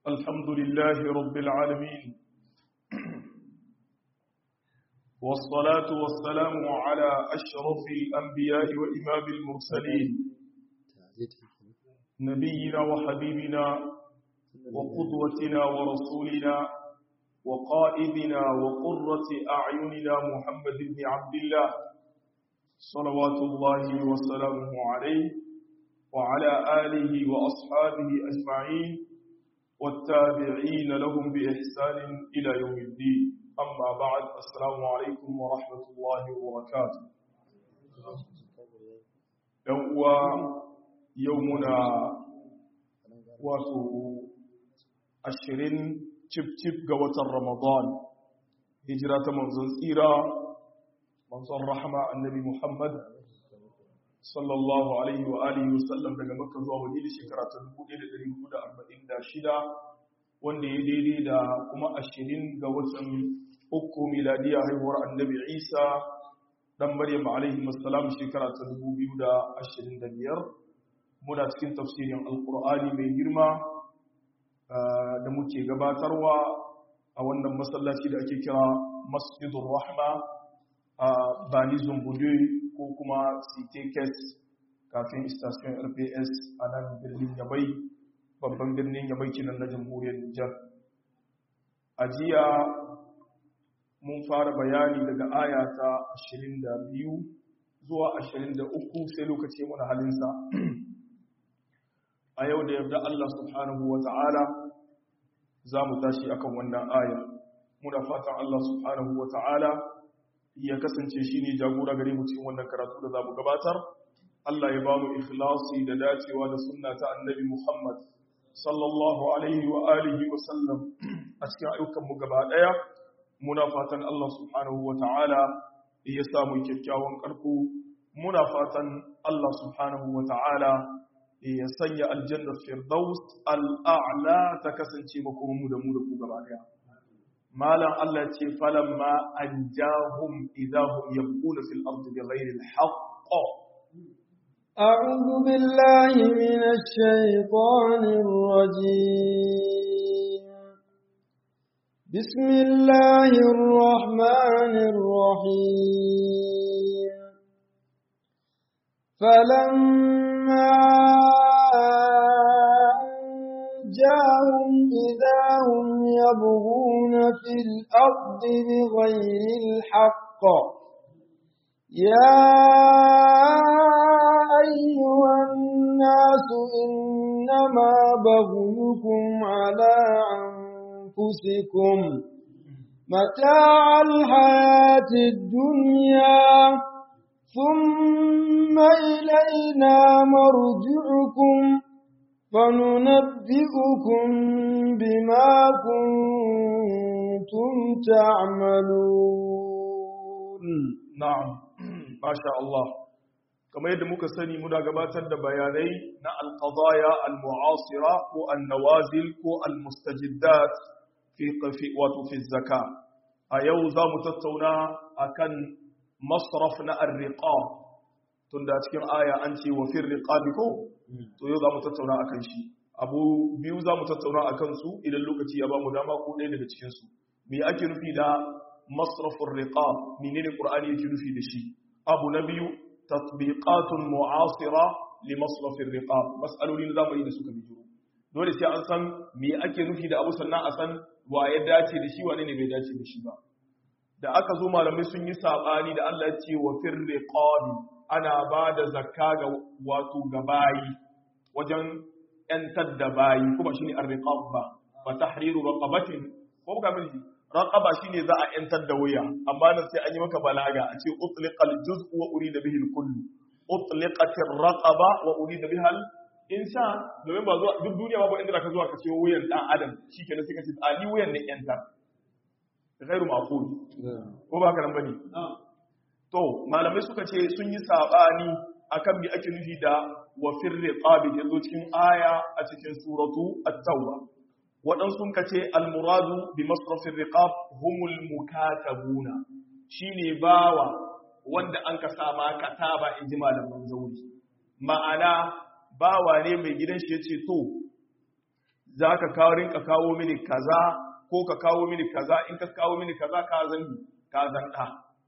الحمد لله رب العالمين والصلاة والسلام على أشرف الأنبياء وإمام المرسلين نبينا وحبيبنا وقدوتنا ورسولنا وقائدنا وقرة أعيننا محمد بن عبد الله صلوات الله وسلامه عليه وعلى آله وأصحابه أجمعين والتابعين لهم بإحسان إلى يوم الدين أما بعد السلام عليكم ورحمة الله وبركاته يومنا wato ashirin cif-cif ga watan ramadan hijira ta manzon tsira manzon rahama annabi muhammad sallallahu alaihi wa alihi wasallam daga makka zuwa madina shekara ta 1446 wanda ya daidai da kuma ashirin ga watan uku miladiya haihuwar annabi isa dan maryam alaihi wasallam shekara ta 2025 muna cikin tafsirin alkur'ani mai girma da muke gabatarwa a wannan masallaci da ake kira masjidun rahma a bani zumbudu ko kuma ctkes kafin station rps a nan birnin yabai babban birnin yabai kinan na jamhuriyar nijar a jiya mun fara bayani daga aya ta 22 zuwa 23 sai lokaci muna halinsa a yau da yarda Allah subhanahu wa ta'ala za mu tashi akan wannan aya muna fatan Allah subhanahu wa ta'ala ya kasance shi ne jagora gare mu cikin wannan karatu da za mu gabatar Allah ya ba mu ikhlasi da dacewa da sunna ta annabi Muhammad sallallahu alaihi wa alihi wa sallam a cikin ayyukan mu gaba daya muna fatan Allah subhanahu wa ta'ala ya samu kyakkyawan karko muna fatan Allah subhanahu wa ta'ala ya sanya aljannar firdaus al'a'la ta kasance makomanmu da mu da ku gaba daya malam Allah ce falamma an jahum idahum yabquna fil ardi bighayri al-haqq أعوذ بالله من الشيطان الرجيم بسم الله الرحمن الرحيم فلما جاءهم إذا هم يبغون في الأرض بغير الحق يا أيها الناس إنما بغيكم على أنفسكم متاع الحياة الدنيا ثم إلينا مرجعكم فننبئكم بما كنتم تعملون نعم ما شاء الله كما yadda muka sani muna gabatar da bayanai na alqadaya almu'asira ko annawazil ko almustajiddat fi wato fi zakka a yau za mu tattauna akan masraf na arriqa tunda cikin aya an ce wa fir riqabi ko to yau zamu tattauna akan shi abu biyu zamu tattauna akan su idan lokaci ya bamu dama ko ɗaya daga cikin su me ake nufi da masrafur riqab menene qur'ani yake nufi da shi abu na biyu tatbiqatun mu'asira li masrafir riqab mas'aloli na zamani da suka bijiro dole sai an san me ake nufi da abu sannan a san wa ya dace da shi wane ne bai dace da shi ba da aka zo malamai sun yi sabani da Allah ya ce wa fir riqabi ana ba da zakka ga wato ga bayi wajen ‘yantar da bayi kuma shi ne arriqab ba ba tahriru raqabatin ko ga miji raqaba shine za a ‘yantar da wuya amma nan sai an yi maka balaga a ce utliqal juz'u wa urida bihi al-kullu utliqatir raqaba wa urida biha al-insan domin ba zuwa duk duniya babu inda ka zuwa ka ce wuyan dan adam shikenan sai ka ce ali wuyan ne ‘yantar ghairu ma'qul ko ba ka nan bane to malamai suka ce sun yi sabani akan me ake nufi da wa firri qabi da zo cikin aya a cikin suratu at-tauba waɗansu sun kace al-muradu bi masrafir riqab humul mukatabuna shine bawa wanda an ka sama kataba in ji malaman zauri ma'ana bawa ne mai gidan shi ya ce to za ka kawo rinka kawo mini kaza ko ka kawo mini kaza in ka kawo mini kaza ka zan ka zan ɗa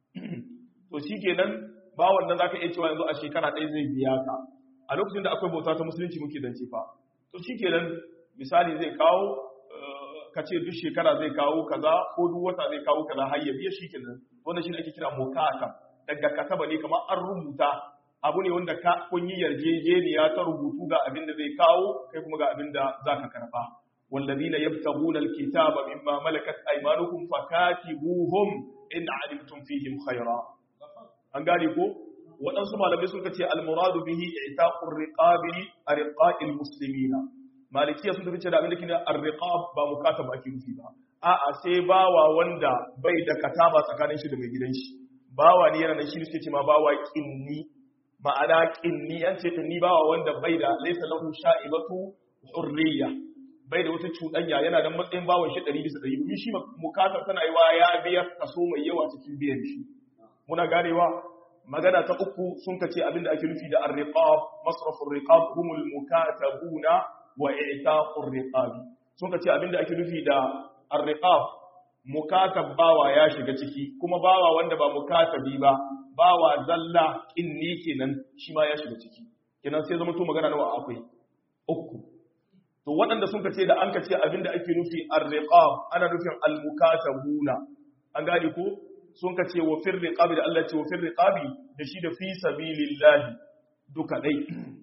to shi kenan ba wannan za ka iya cewa yanzu a shekara ɗaya zai biya ka a lokacin da akwai bauta ta musulunci muke zance fa to shi kenan misali zai kawo ka ce duk shekara zai kawo kaza ko duk wata zai kawo kaza har ya biya shi kenan wannan shi ne ake kira mukata daga kataba ne kamar an rubuta abu ne wanda ka kun yi yarjejeniya ta rubutu ga abin da zai kawo kai kuma ga abin da za ka karba والذين يبتغون الكتاب مما ملكت أيمانكم فكاتبوهم إن علمتم فيهم خيرا an gane ko waɗansu malamai sun ce almuradu bihi i'taqur riqabi arqa'il muslimina malikiya sun tafi da abin da kina arriqab ba mukataba ake nufi ba a'a sai bawa wanda bai da kataba tsakanin shi da mai gidan shi bawa ne yana nan shi suke ce ma bawa kinni ma'ana kinni an ce kinni bawa wanda bai da laysa lahu sha'ibatu hurriya bai da wata cuɗanya yana da matsayin bawan shi 100 bisa 100 domin shi mukatab tana yi wa ya biya kaso mai yawa cikin biyan shi muna ganewa magana ta uku sun kace abinda ake nufi da ar-riqab masrafur riqab humul mukatabuna wa i'taqur riqab sun kace abinda ake nufi da ar-riqab mukatab bawa ya shiga ciki kuma bawa wanda ba mukatabi ba bawa zalla kinni kenan shi ma ya shiga ciki kenan sai zama to magana nawa akwai uku to waɗanda sun kace da an kace abinda ake nufi ar-riqab ana nufin al-mukatabuna an gane ko sun ka ce wa fir riqabi da Allah ce wa fir riqabi da shi da fi sabilillahi duka dai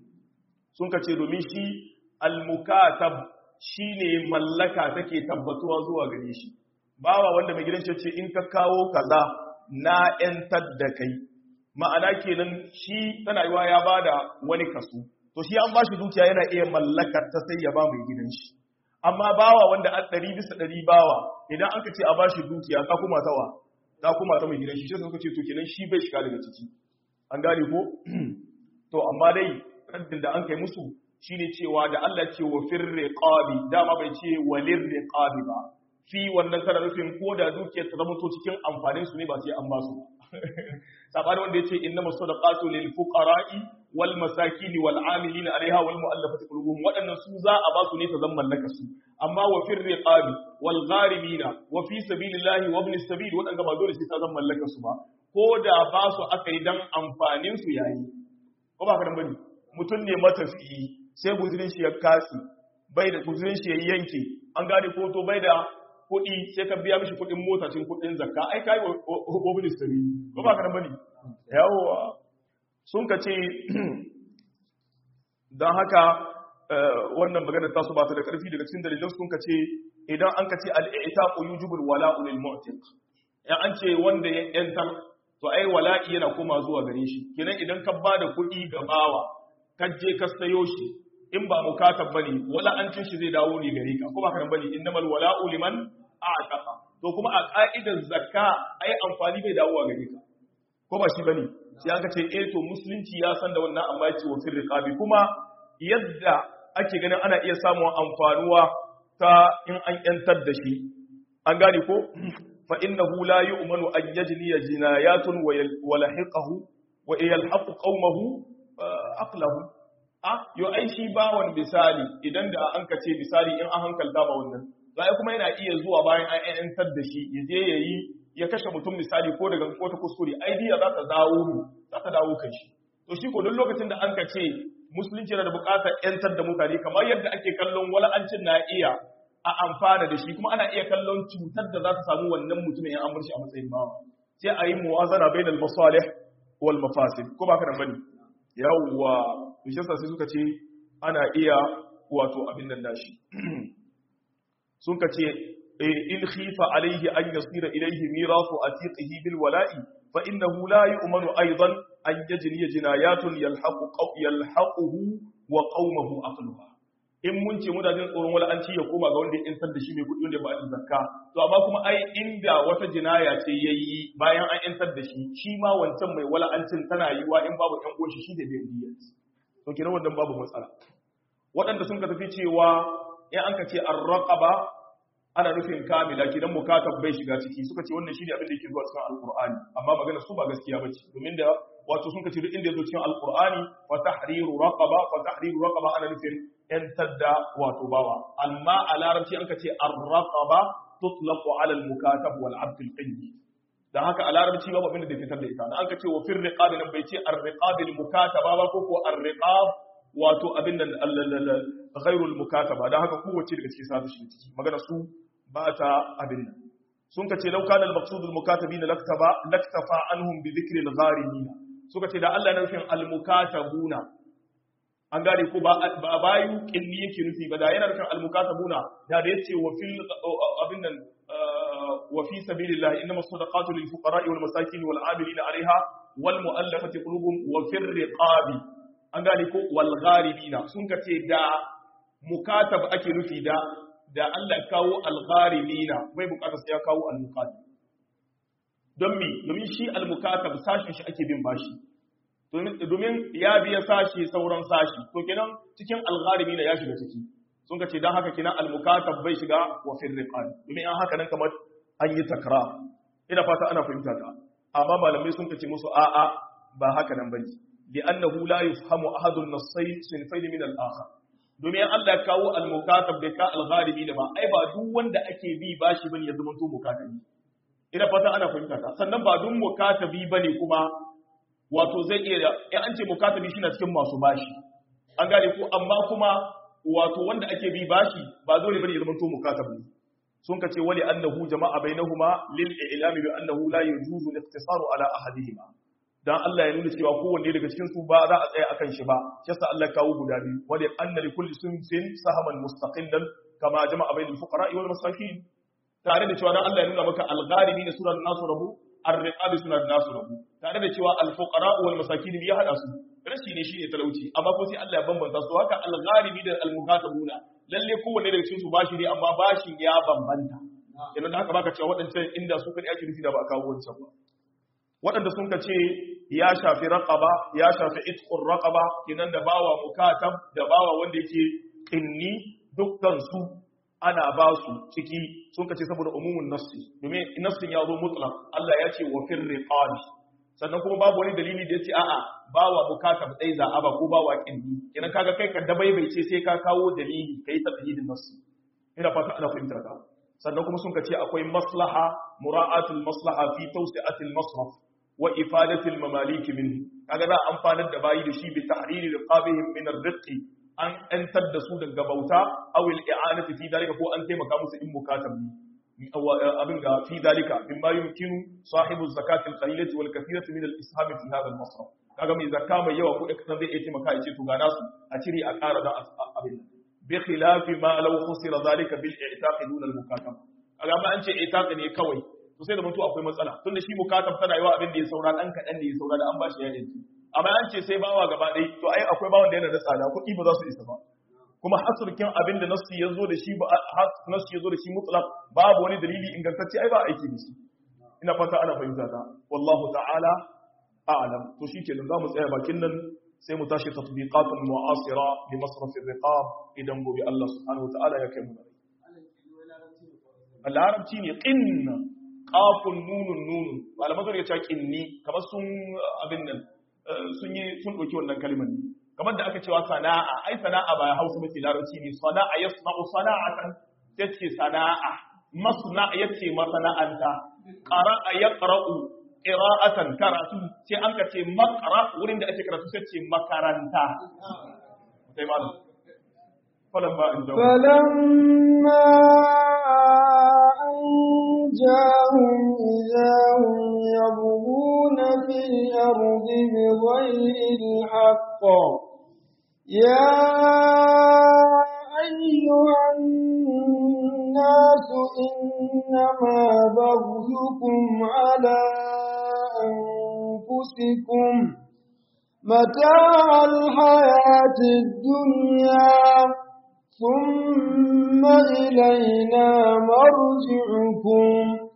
sun ka ce domin shi al-mukatab shine mallaka take tabbatuwa zuwa gare shi bawa wanda mai gidan ce in ka kawo kaza na yantar da kai ma'ana kenan shi tana yiwa ya bada wani kaso to shi an bashi dukiya yana iya mallakar ta sai ya ba mai gidan shi amma bawa wanda an ɗari bisa ɗari bawa idan aka ce a bashi dukiya ka kuma tawa ta kuma ta mai gidan shi sai suka ce to kenan shi bai shiga daga ciki an gane ko to amma dai raddin da an kai musu shine cewa da Allah ce wa fir riqabi dama bai ce walir riqabi ba fi wannan kana nufin ko da dukiyar ta zama to cikin amfanin su ne ba sai an ba su sabani wanda yace innamas sadaqatu lil fuqara'i wal masakin wal amilin alaiha wal mu'allafati qulubuhum wadannan su za a ba su ne ta zan mallaka su amma wa fir riqabi wal gharimina wa fi sabilillahi wa ibn sabil wadanga ba dole sai ta zan mallaka su ba ko da ba su aka yi dan amfanin su yayi ko ba ka dan bane mutun ne matafiyi sai guzurin shi ya kasi bai da guzurin shi ya yanke an gane ko to bai da kuɗi sai ka biya mishi kuɗin mota cin kuɗin zakka ai kai wa ministry ko ba ka nan bane yawa sun ka ce dan haka wannan magana ta su ba ta da ƙarfi daga cikin dalilan sun ka ce idan an ka ce al-i'taqu yujibul wala'u lil mu'tiq ya an ce wanda ya yantar to ai wala'i yana koma zuwa gare shi kenan idan ka ba da kuɗi ga bawa ka je ka sayo shi in ba mukatab bane wala an cin shi zai dawo ne gare ka ko ba kan bane innamal wala'u liman a'taqa to kuma a ka'idar zakka ai amfani bai dawo gare ka ko ba shi bane sai aka ce eh to musulunci ya san da wannan amma ya ce wa fil riqabi kuma yadda ake ganin ana iya samun amfanuwa ta in an yantar da shi an gane ko fa innahu la yu'manu an yajniya jinayatun wa lahiqahu wa yalhaqu qaumahu aqlahu a yo ai shi bawon misali idan da an kace misali in an hankalta ba wannan zai kuma yana iya zuwa bayan an yantar da shi ya je yayi ya kashe mutum misali ko daga ko ta kuskure ai diya za ta dawo mu za ta dawo kan shi to shi ko duk lokacin da an kace musulunci yana da buƙatar yantar da mutane kamar yadda ake kallon wala'ancin na iya a amfana da shi kuma ana iya kallon cutar da za ta samu wannan mutumin ya an bar shi a matsayin bawa sai a yi muwazana bainal masalih wal mafasid ko ba ka nan bane yawwa bishiyarsa sai suka ce ana iya wato abin nan nashi sun ka ce in khifa alaihi an yasira ilaihi mirasu atiqihi bil wala'i fa innahu la yu'manu aidan an yajniya jinayatun yalhaqu yalhaquhu wa qaumahu aqluha in mun ce muna jin tsoron wala an ci ya koma ga wanda ya intar da shi mai kudi wanda ba a zakka to amma kuma ai inda wata jinaya ce yayi bayan an intar da shi shi ma wancan mai wala an cin tana yiwa in babu ɗan goshi shi da bai diya to kenan wannan babu matsala waɗanda sun ka tafi cewa in an ka ce ar-raqaba ana nufin kamila kidan mukatab bai shiga ciki suka ce wannan shine abin da yake zuwa cikin alqur'ani amma magana su ba gaskiya bace domin da wato sun kace duk inda yazo cikin alqur'ani fa tahriru raqaba fa tahriru raqaba ana nufin yantar da wato bawa amma a larabci an ka ce ar-raqaba tutlaqu ala al-mukatab wal abd al-qayyi dan haka a larabci babu abin da fitar da ita dan an ka ce wa fir riqab nan bai ce ar-riqab al-mukataba ba ko ko ar-riqab wato abin nan ghairu al-mukataba dan haka kowace daga cikin sa shi ciki magana su ba ta abin nan sun ka ce law kana al-maqsud al-mukatabina laktaba laktafa anhum bi dhikri al-gharimin suka ce da Allah na nufin al-mukatabuna an gane ko ba ba bayu kinni yake nufi ba da yana nufin al-mukatabuna da da yace wa fil abin nan wa fi sabilillah innamas sadaqatu lil fuqara'i wal masakin wal 'amilina 'alayha wal mu'allafati qulubuhum wa fir riqabi an gane ko wal gharibina sun ka ce da mukatab ake nufi da da Allah ya kawo al gharibina bai bukatar sai ya kawo al mukatab don mi domin shi al mukatab sashin shi ake bin bashi domin ya biya sashi sauran sashi to kenan cikin al gharibina ya shiga ciki sun ka ce dan haka kenan al mukatab bai shiga wa fil riqab domin an haka nan kamar an yi takra ina fata ana fahimta ta amma malamai sun ka ce musu a'a ba haka nan bane لأنه لا يفهم أحد النصين صنفين من الآخر domin Allah ya kawo al-mukatab da ka al-gharibi da ba ai ba duk wanda ake bi bashi bane ya zama to mukatabi ina fata ana fahimta ta sannan ba duk mukatabi bane kuma wato zai iya in an ce mukatabi shi na cikin masu bashi an gane ko amma kuma wato wanda ake bi bashi ba dole bane ya zama to mukatabi sun ka ce wali annahu jama'a bainahuma lil i'lami bi annahu la yajuzu al-iqtisaru ala ahadihima dan Allah ya nuna cewa kowanne daga cikin su ba za a tsaya akan shi ba shi yasa Allah ya kawo guda biyu wali anna li kulli sunsin sahaman mustaqillan kama jama'a bainal fuqara wal masakin tare da cewa dan Allah ya nuna maka al-gharibi ne sunan nasu rabu ar-riqabi sunan nasu rabu tare da cewa al-fuqara wal masakin ya hada su rashi ne shine talauci amma ko sai Allah ya bambanta su haka al-gharibi da al-mukatabuna lalle kowanne daga cikin su bashi ne amma bashin ya bambanta kenan da haka baka cewa waɗancan inda su kadai ake nufi da ba a kawo wancan ba waɗanda sun ka ce ya shafi raƙaba ya shafi itqur raƙaba kinan da bawa mukatab da bawa wanda yake ƙinni dukkan su ana ba su ciki sun ka ce saboda umumin nassi domin nassin ya zo mutlaq Allah ya ce wa fir riqabi sannan kuma babu wani dalili da ya ce a'a bawa mukatab dai za a ba ko bawa ƙinni kinan kaga kai ka dabaibai ce sai ka kawo dalili kai tafhidin nassi ina fata ana fahimtar ka sannan kuma sun ka ce akwai maslaha mura'atul maslaha fi tawsi'atil masraf wa ifadatil mamalik minhu kaga za amfanar da bayi da shi bi tahriri riqabihim min ar-riq an antar da su daga bauta aw al-i'anati fi dalika ko an taimaka musu in mukatab ne abin ga fi dalika mimma yumkinu sahibu zakati al-qalilati wal kathirati min al-isham fi hadha al-masraf kaga mai zakka mai yawa ko kasan zai iya taimaka ya ce to ga nasu a cire a ƙara da abin bi khilafi ma law khusira dalika bil i'taq dun al-mukatab kaga ma an ce i'taq ne kawai to sai da mutu akwai matsala tunda shi mukatab tana yawa abin da ya saura dan kadan da ya saura da an bashi ya yanki amma an ce sai bawa gaba ɗaya to ai akwai bawan da yana da tsada kuɗi ba za su isa ba kuma hasurkin abin da nasu ya zo da shi ba nasu ya zo da shi mutlaq babu wani dalili ingantacce ai ba aiki da shi ina fata ana fahimta ta wallahu ta'ala a'lam to shikenan za mu tsaya bakin nan sai mu tashi tatbiqatul mu'asira li masraf ar-riqab idan gobe Allah subhanahu wa ta'ala ya kai mu larabci ne qinna qafun nunun nunun malaman sun ce qinni kamar sun abin nan sun yi sun dauki wannan kalmar ne kamar da aka cewa sana'a ai sana'a ba hausa mace larabci ne sana'a yasna'u sana'atan yace sana'a masna yace masana'anta qara'a yaqra'u qira'atan karatu sai an ka ce maqra wurin da ake karatu sai ce makaranta sai malam falamma an jawo فلما أنجاهم إذا هم يبغون في الأرض بغير الحق يا أيها الناس إنما بغيكم على أنفسكم متاع الحياة الدنيا ثم إلينا مرجعكم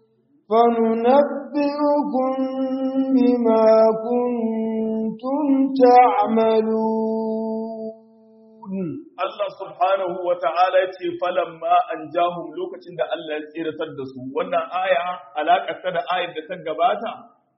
فننبئكم بما كنتم تعملون Allah subhanahu wa ta'ala ya ce falamma an jahum lokacin da Allah ya tsiratar da su wannan aya alaƙarta da ayar da ta gabata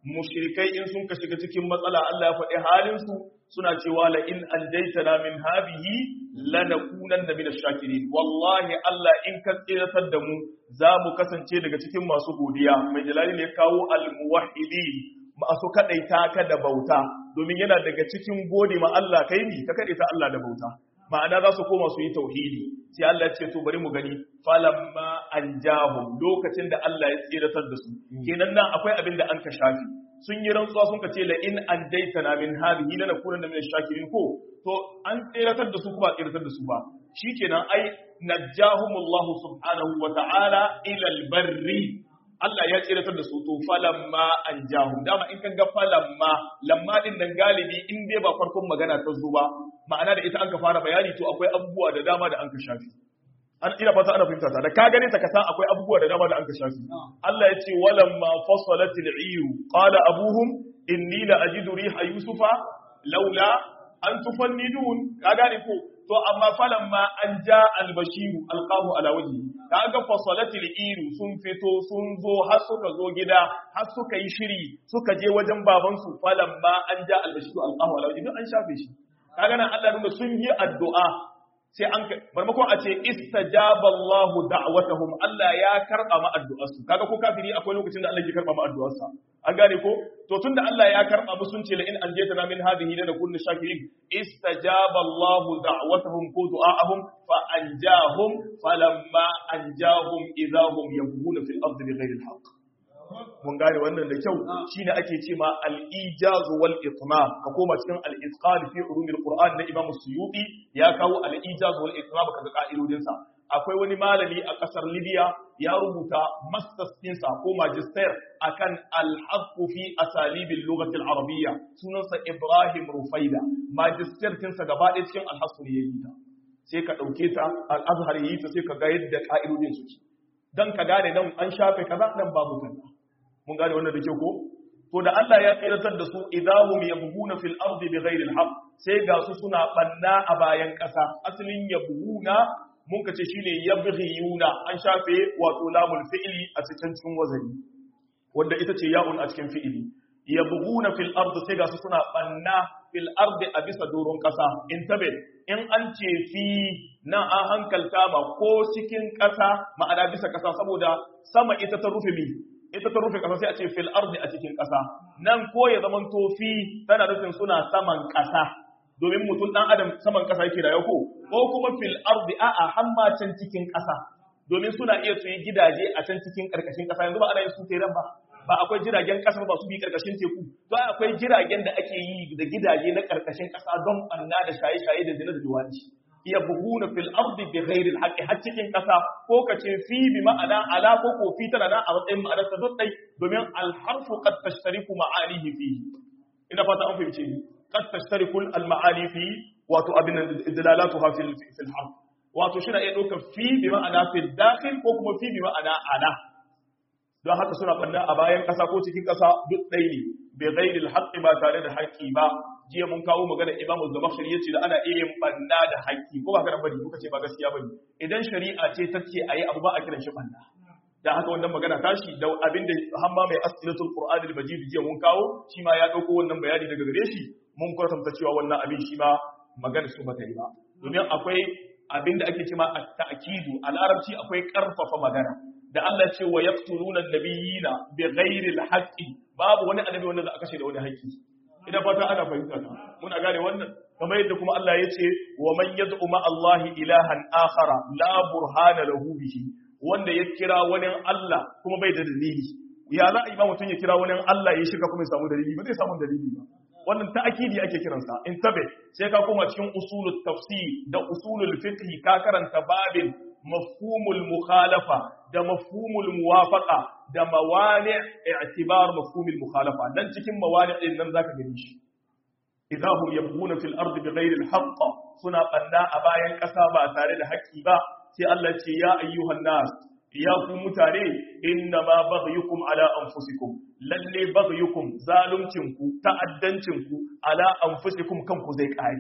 mushrikai in sun ka shiga cikin matsala Allah ya faɗi halin su suna cewa la in anjaytana min hadhihi lanakunanna min ash-shakirin wallahi Allah in ka tsiratar da mu za mu kasance daga cikin masu godiya mai jalali ne kawo al-muwahhidin masu kadaita ka da bauta domin yana daga cikin gode ma Allah kai ni ka kadaita Allah da bauta ma'ana za su koma su yi tauhidi sai Allah ya ce to bari mu gani falamma anjahum lokacin da Allah ya tsiratar da su kenan nan akwai abin da an ka shafi sun yi rantsuwa sun ka ce la in anjaytana min hadhihi lanakunanna min ash-shakirin ko to an tsiratar da su kuma tsiratar da su ba shikenan ai najjahumullahu subhanahu wa ta'ala ila al-barri Allah ya tsiratar da su to falamma anjahum dama in kan ga falamma lamma din nan galibi in dai ba farkon magana ta zo ba ma'ana da ita an ka fara bayani to akwai abubuwa da dama da an ka shafi an ina fata ana fahimta ta da ka gane ta kasa akwai abubuwa da dama da an ka shafi Allah ya ce walamma fasalatil iyu qala abuhum inni la ajidu riha yusufa laula an tufannidun ka gane ko to amma falamma an ja albashiru alqahu ala wajhi kaga fasalatil iyu sun fito sun zo har suka zo gida har suka yi shiri suka je wajen babansu falamma an ja albashiru alqahu ala wajhi an shafe shi kaga nan Allah nuna sun yi addu'a sai an barmakon a ce istajaba Allah da'watahum Allah ya karba ma addu'arsu kaga ko kafiri akwai lokacin da Allah ya karba ma addu'arsa an gane ko to tunda Allah ya karba mu sun ce la in anjaytana min hadhihi la nakunu shakirin istajaba Allah da'watahum ko du'a'ahum fa anjahum falamma anjahum idahum yabghuna fil ardi bighayri al-haqq mun gane wannan da kyau shine ake ce ma al-ijaz wal itmam ka koma cikin al-itqan fi ulum al-qur'an na imam suyuti ya kawo al-ijaz wal itmam kaga ka'idodin sa akwai wani malami a kasar libya ya rubuta masters ɗinsa ko magister akan al-haqqu fi asalib al-lughah al-arabiyya sunansa ibrahim rufaida magister ɗinsa gaba ɗaya cikin al-haqqu ne yayi ta sai ka dauke ta al-azhar yayi ta sai ka ga yadda ka'idodin suke dan ka gane nan an shafe kaza nan babu kaza mun gane wannan da kyau ko to da Allah ya tsiratar da su idahum yabghuna fil ardi bighairi alhaq sai ga su suna banna a bayan kasa asalin yabghuna mun kace shine yabghiyuna an shafe wato lamul fi'li a cikin cikin wazani wanda ita ce ya'un a cikin fi'ili yabghuna fil ardi sai ga su suna banna fil ardi a bisa doron kasa intabe in an ce fi nan an hankalta ma ko cikin kasa ma'ana bisa kasa saboda sama ita ta rufe mi ita ta rufe kasa sai a ce fil ardi a cikin kasa nan ko ya zaman tofi tana nufin suna saman kasa domin mutum dan adam saman kasa yake da yako ko kuma fil ardi a'a hamma can cikin kasa domin suna iya su yi gidaje a can cikin karkashin kasa yanzu ba ana yin su teran ba ba akwai jiragen kasa ba su bi karkashin teku to akwai jiragen da ake yi da gidaje na karkashin kasa don banna da shaye-shaye da zina da duwanci yabghuna fil ardi bighairi alhaqi har cikin kasa ko kace fi bi ma'ana ala ko ko fi tana da a matsayin ma'anar ta dai domin alharfu qad tashtariku ma'anihi fihi ina fata an fahimce ni qad tashtariku almaani fi wato abin dalalatuha fil fil harf wato shi na iya ɗaukar fi bi ma'ana fil dakhil ko kuma fi bi ma'ana ala don haka suna banna a bayan ƙasa ko cikin ƙasa duk ɗai ne bai gairi haƙƙi ba tare da haƙƙi ba jiya mun kawo magana imamu zamakshari ya ce da ana iya yin banna da haƙƙi ko ba ka bari kuka ce ba gaskiya bane idan shari'a ce ta ce a yi abu ba a kiran shi banna da haka wannan magana tashi da abin da hamma mai asilatul qur'an al-majid jiya mun kawo shi ma ya dauko wannan bayani daga gare shi mun kwatanta cewa wannan abin shi ma magana su bata yi ba domin akwai abin da ake cewa at-ta'kidu a larabci akwai karfafa magana da Allah ce wa yaqtuluna an-nabiyina bighairi al-haqqi babu wani annabi wanda za a kashe da wani haƙƙi ina fata ana fahimta ta muna gane wannan kamar yadda kuma Allah ya ce wa man yad'u ma Allah ilahan akhara la burhana lahu bihi wanda ya kira wani Allah kuma bai da dalili ya za a yi ma mutum ya kira wani Allah ya shiga kuma ya samu dalili ba zai samu dalili ba wannan ta'akidi ake kiransa in tabe sai ka koma cikin usulul tafsir da usulul fiqh ka karanta babin mafhumul mukhalafa da mafhumul muwafaqa da mawani i'tibar mafhumul mukhalafa dan cikin mawani din nan zaka gani shi idahum yabghuna fil ardi bighayri al haqq suna banna a bayan kasa ba tare da haƙƙi ba sai Allah ce ya ayyuhan nas ya ku mutane inna ma baghyukum ala anfusikum lalle baghyukum zaluncinku ta'addancinku ala anfusikum kanku zai kare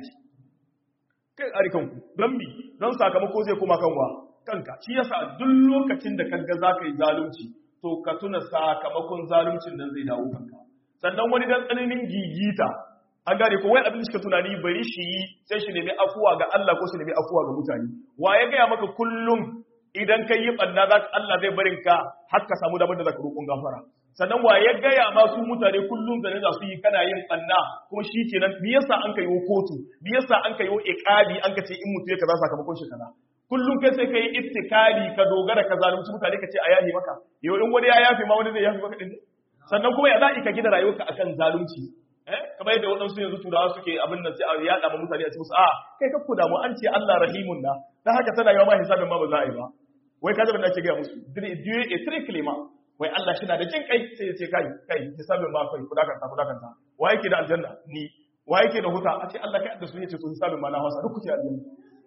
kai kare kanku don bi don sakamako zai kuma kanwa kanka shi yasa duk lokacin da kaga zaka yi zalunci to ka tuna sakamakon zaluncin nan zai dawo kanka sannan wani dan tsananin gigita an gane ko wai abin da suka tunani bari shi yi sai shi nemi afuwa ga Allah ko shi nemi afuwa ga mutane wa ya gaya maka kullum idan kai yi banna za ka Allah zai barin ka har ka samu damar da za ka roƙon gafara sannan wa ya gaya ma su mutane kullum da za su yi kana yin banna kuma shi kenan me yasa an kai kotu me yasa an kai iqabi an ka ce in mutu ya kaza sakamakon shi kaza kullum kai sai kai ittikali ka dogara ka zalunci mutane ka ce a yafi maka yau in wani ya yafe ma wani zai yafe maka din sannan kuma ya za ka gina rayuwarka akan zalunci eh kamar yadda waɗansu yanzu turawa suke abin nan sai a yaɗa ma mutane a ce musu a kai ka kuda mu an ce Allah rahimun na dan haka tana yawa ma hisabin ma ba za a yi ba wai ka zaba da ake gaya musu dieu est très clément wai Allah shi na da jin kai sai ya ce kai kai hisabin ma kai kudakanta kudakanta wa yake da aljanna ni wa yake da huta a ce Allah kai da su yace to hisabin ma na hausa duk kuke aljanna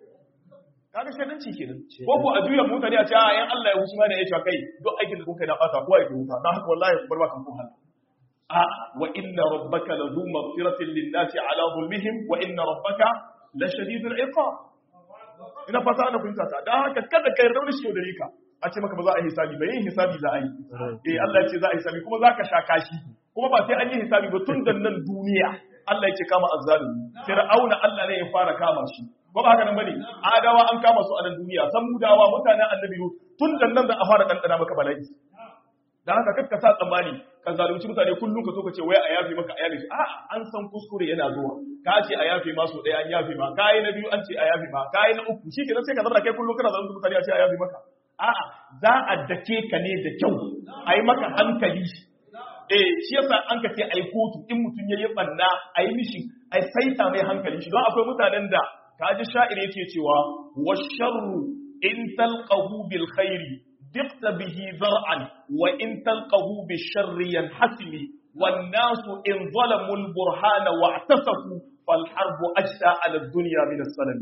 kaga shedanci kenan ko ko a juya mutane a ce a yan Allah ya hushi ma da ya ce kai duk aikin da kuka yi na fata kowa yake huta dan haka wallahi ku bar ba kan ku hala a wa inna rabbaka la zu maghfiratin lin nasi ala zulmihim wa inna rabbaka la shadidul iqab ina fata ana kunta ta dan haka kada kai rauni shi da rika a ce maka ba za a yi hisabi ba yin hisabi za a yi eh Allah ya ce za a yi hisabi kuma za ka sha kashi kuma ba sai an yi hisabi ba tun da nan duniya Allah ya ce kama azzalimi fir'auna Allah ne ya fara kama shi ba ba haka nan bane adawa an kama su a nan duniya samudawa mutanen annabi tun da nan za a fara dandana maka bala'i dan haka kakka sa tsammani ka zalunci mutane kullum ka so ka ce wai a yafe maka a yafe shi a an san kuskure yana zuwa ka ce a yafe ma so ɗaya an yafe ma kai na biyu an ce a yafe ma kai na uku shi kenan sai ka zama kai kullum kana zalunci mutane a ce a yafe maka a'a za a dake ka ne da kyau a yi maka hankali eh shi yasa an ka ce ai kotu in mutum ya yi banna a yi mishi a saita mai hankali shi don akwai mutanen da kaji sha'ir yake cewa wa sharru in talqahu bil khairi دقت به ذرعا وإن تلقه بالشر ينحسم والناس إن ظلموا البرهان واعتصفوا فالحرب أجسى على الدنيا من السلم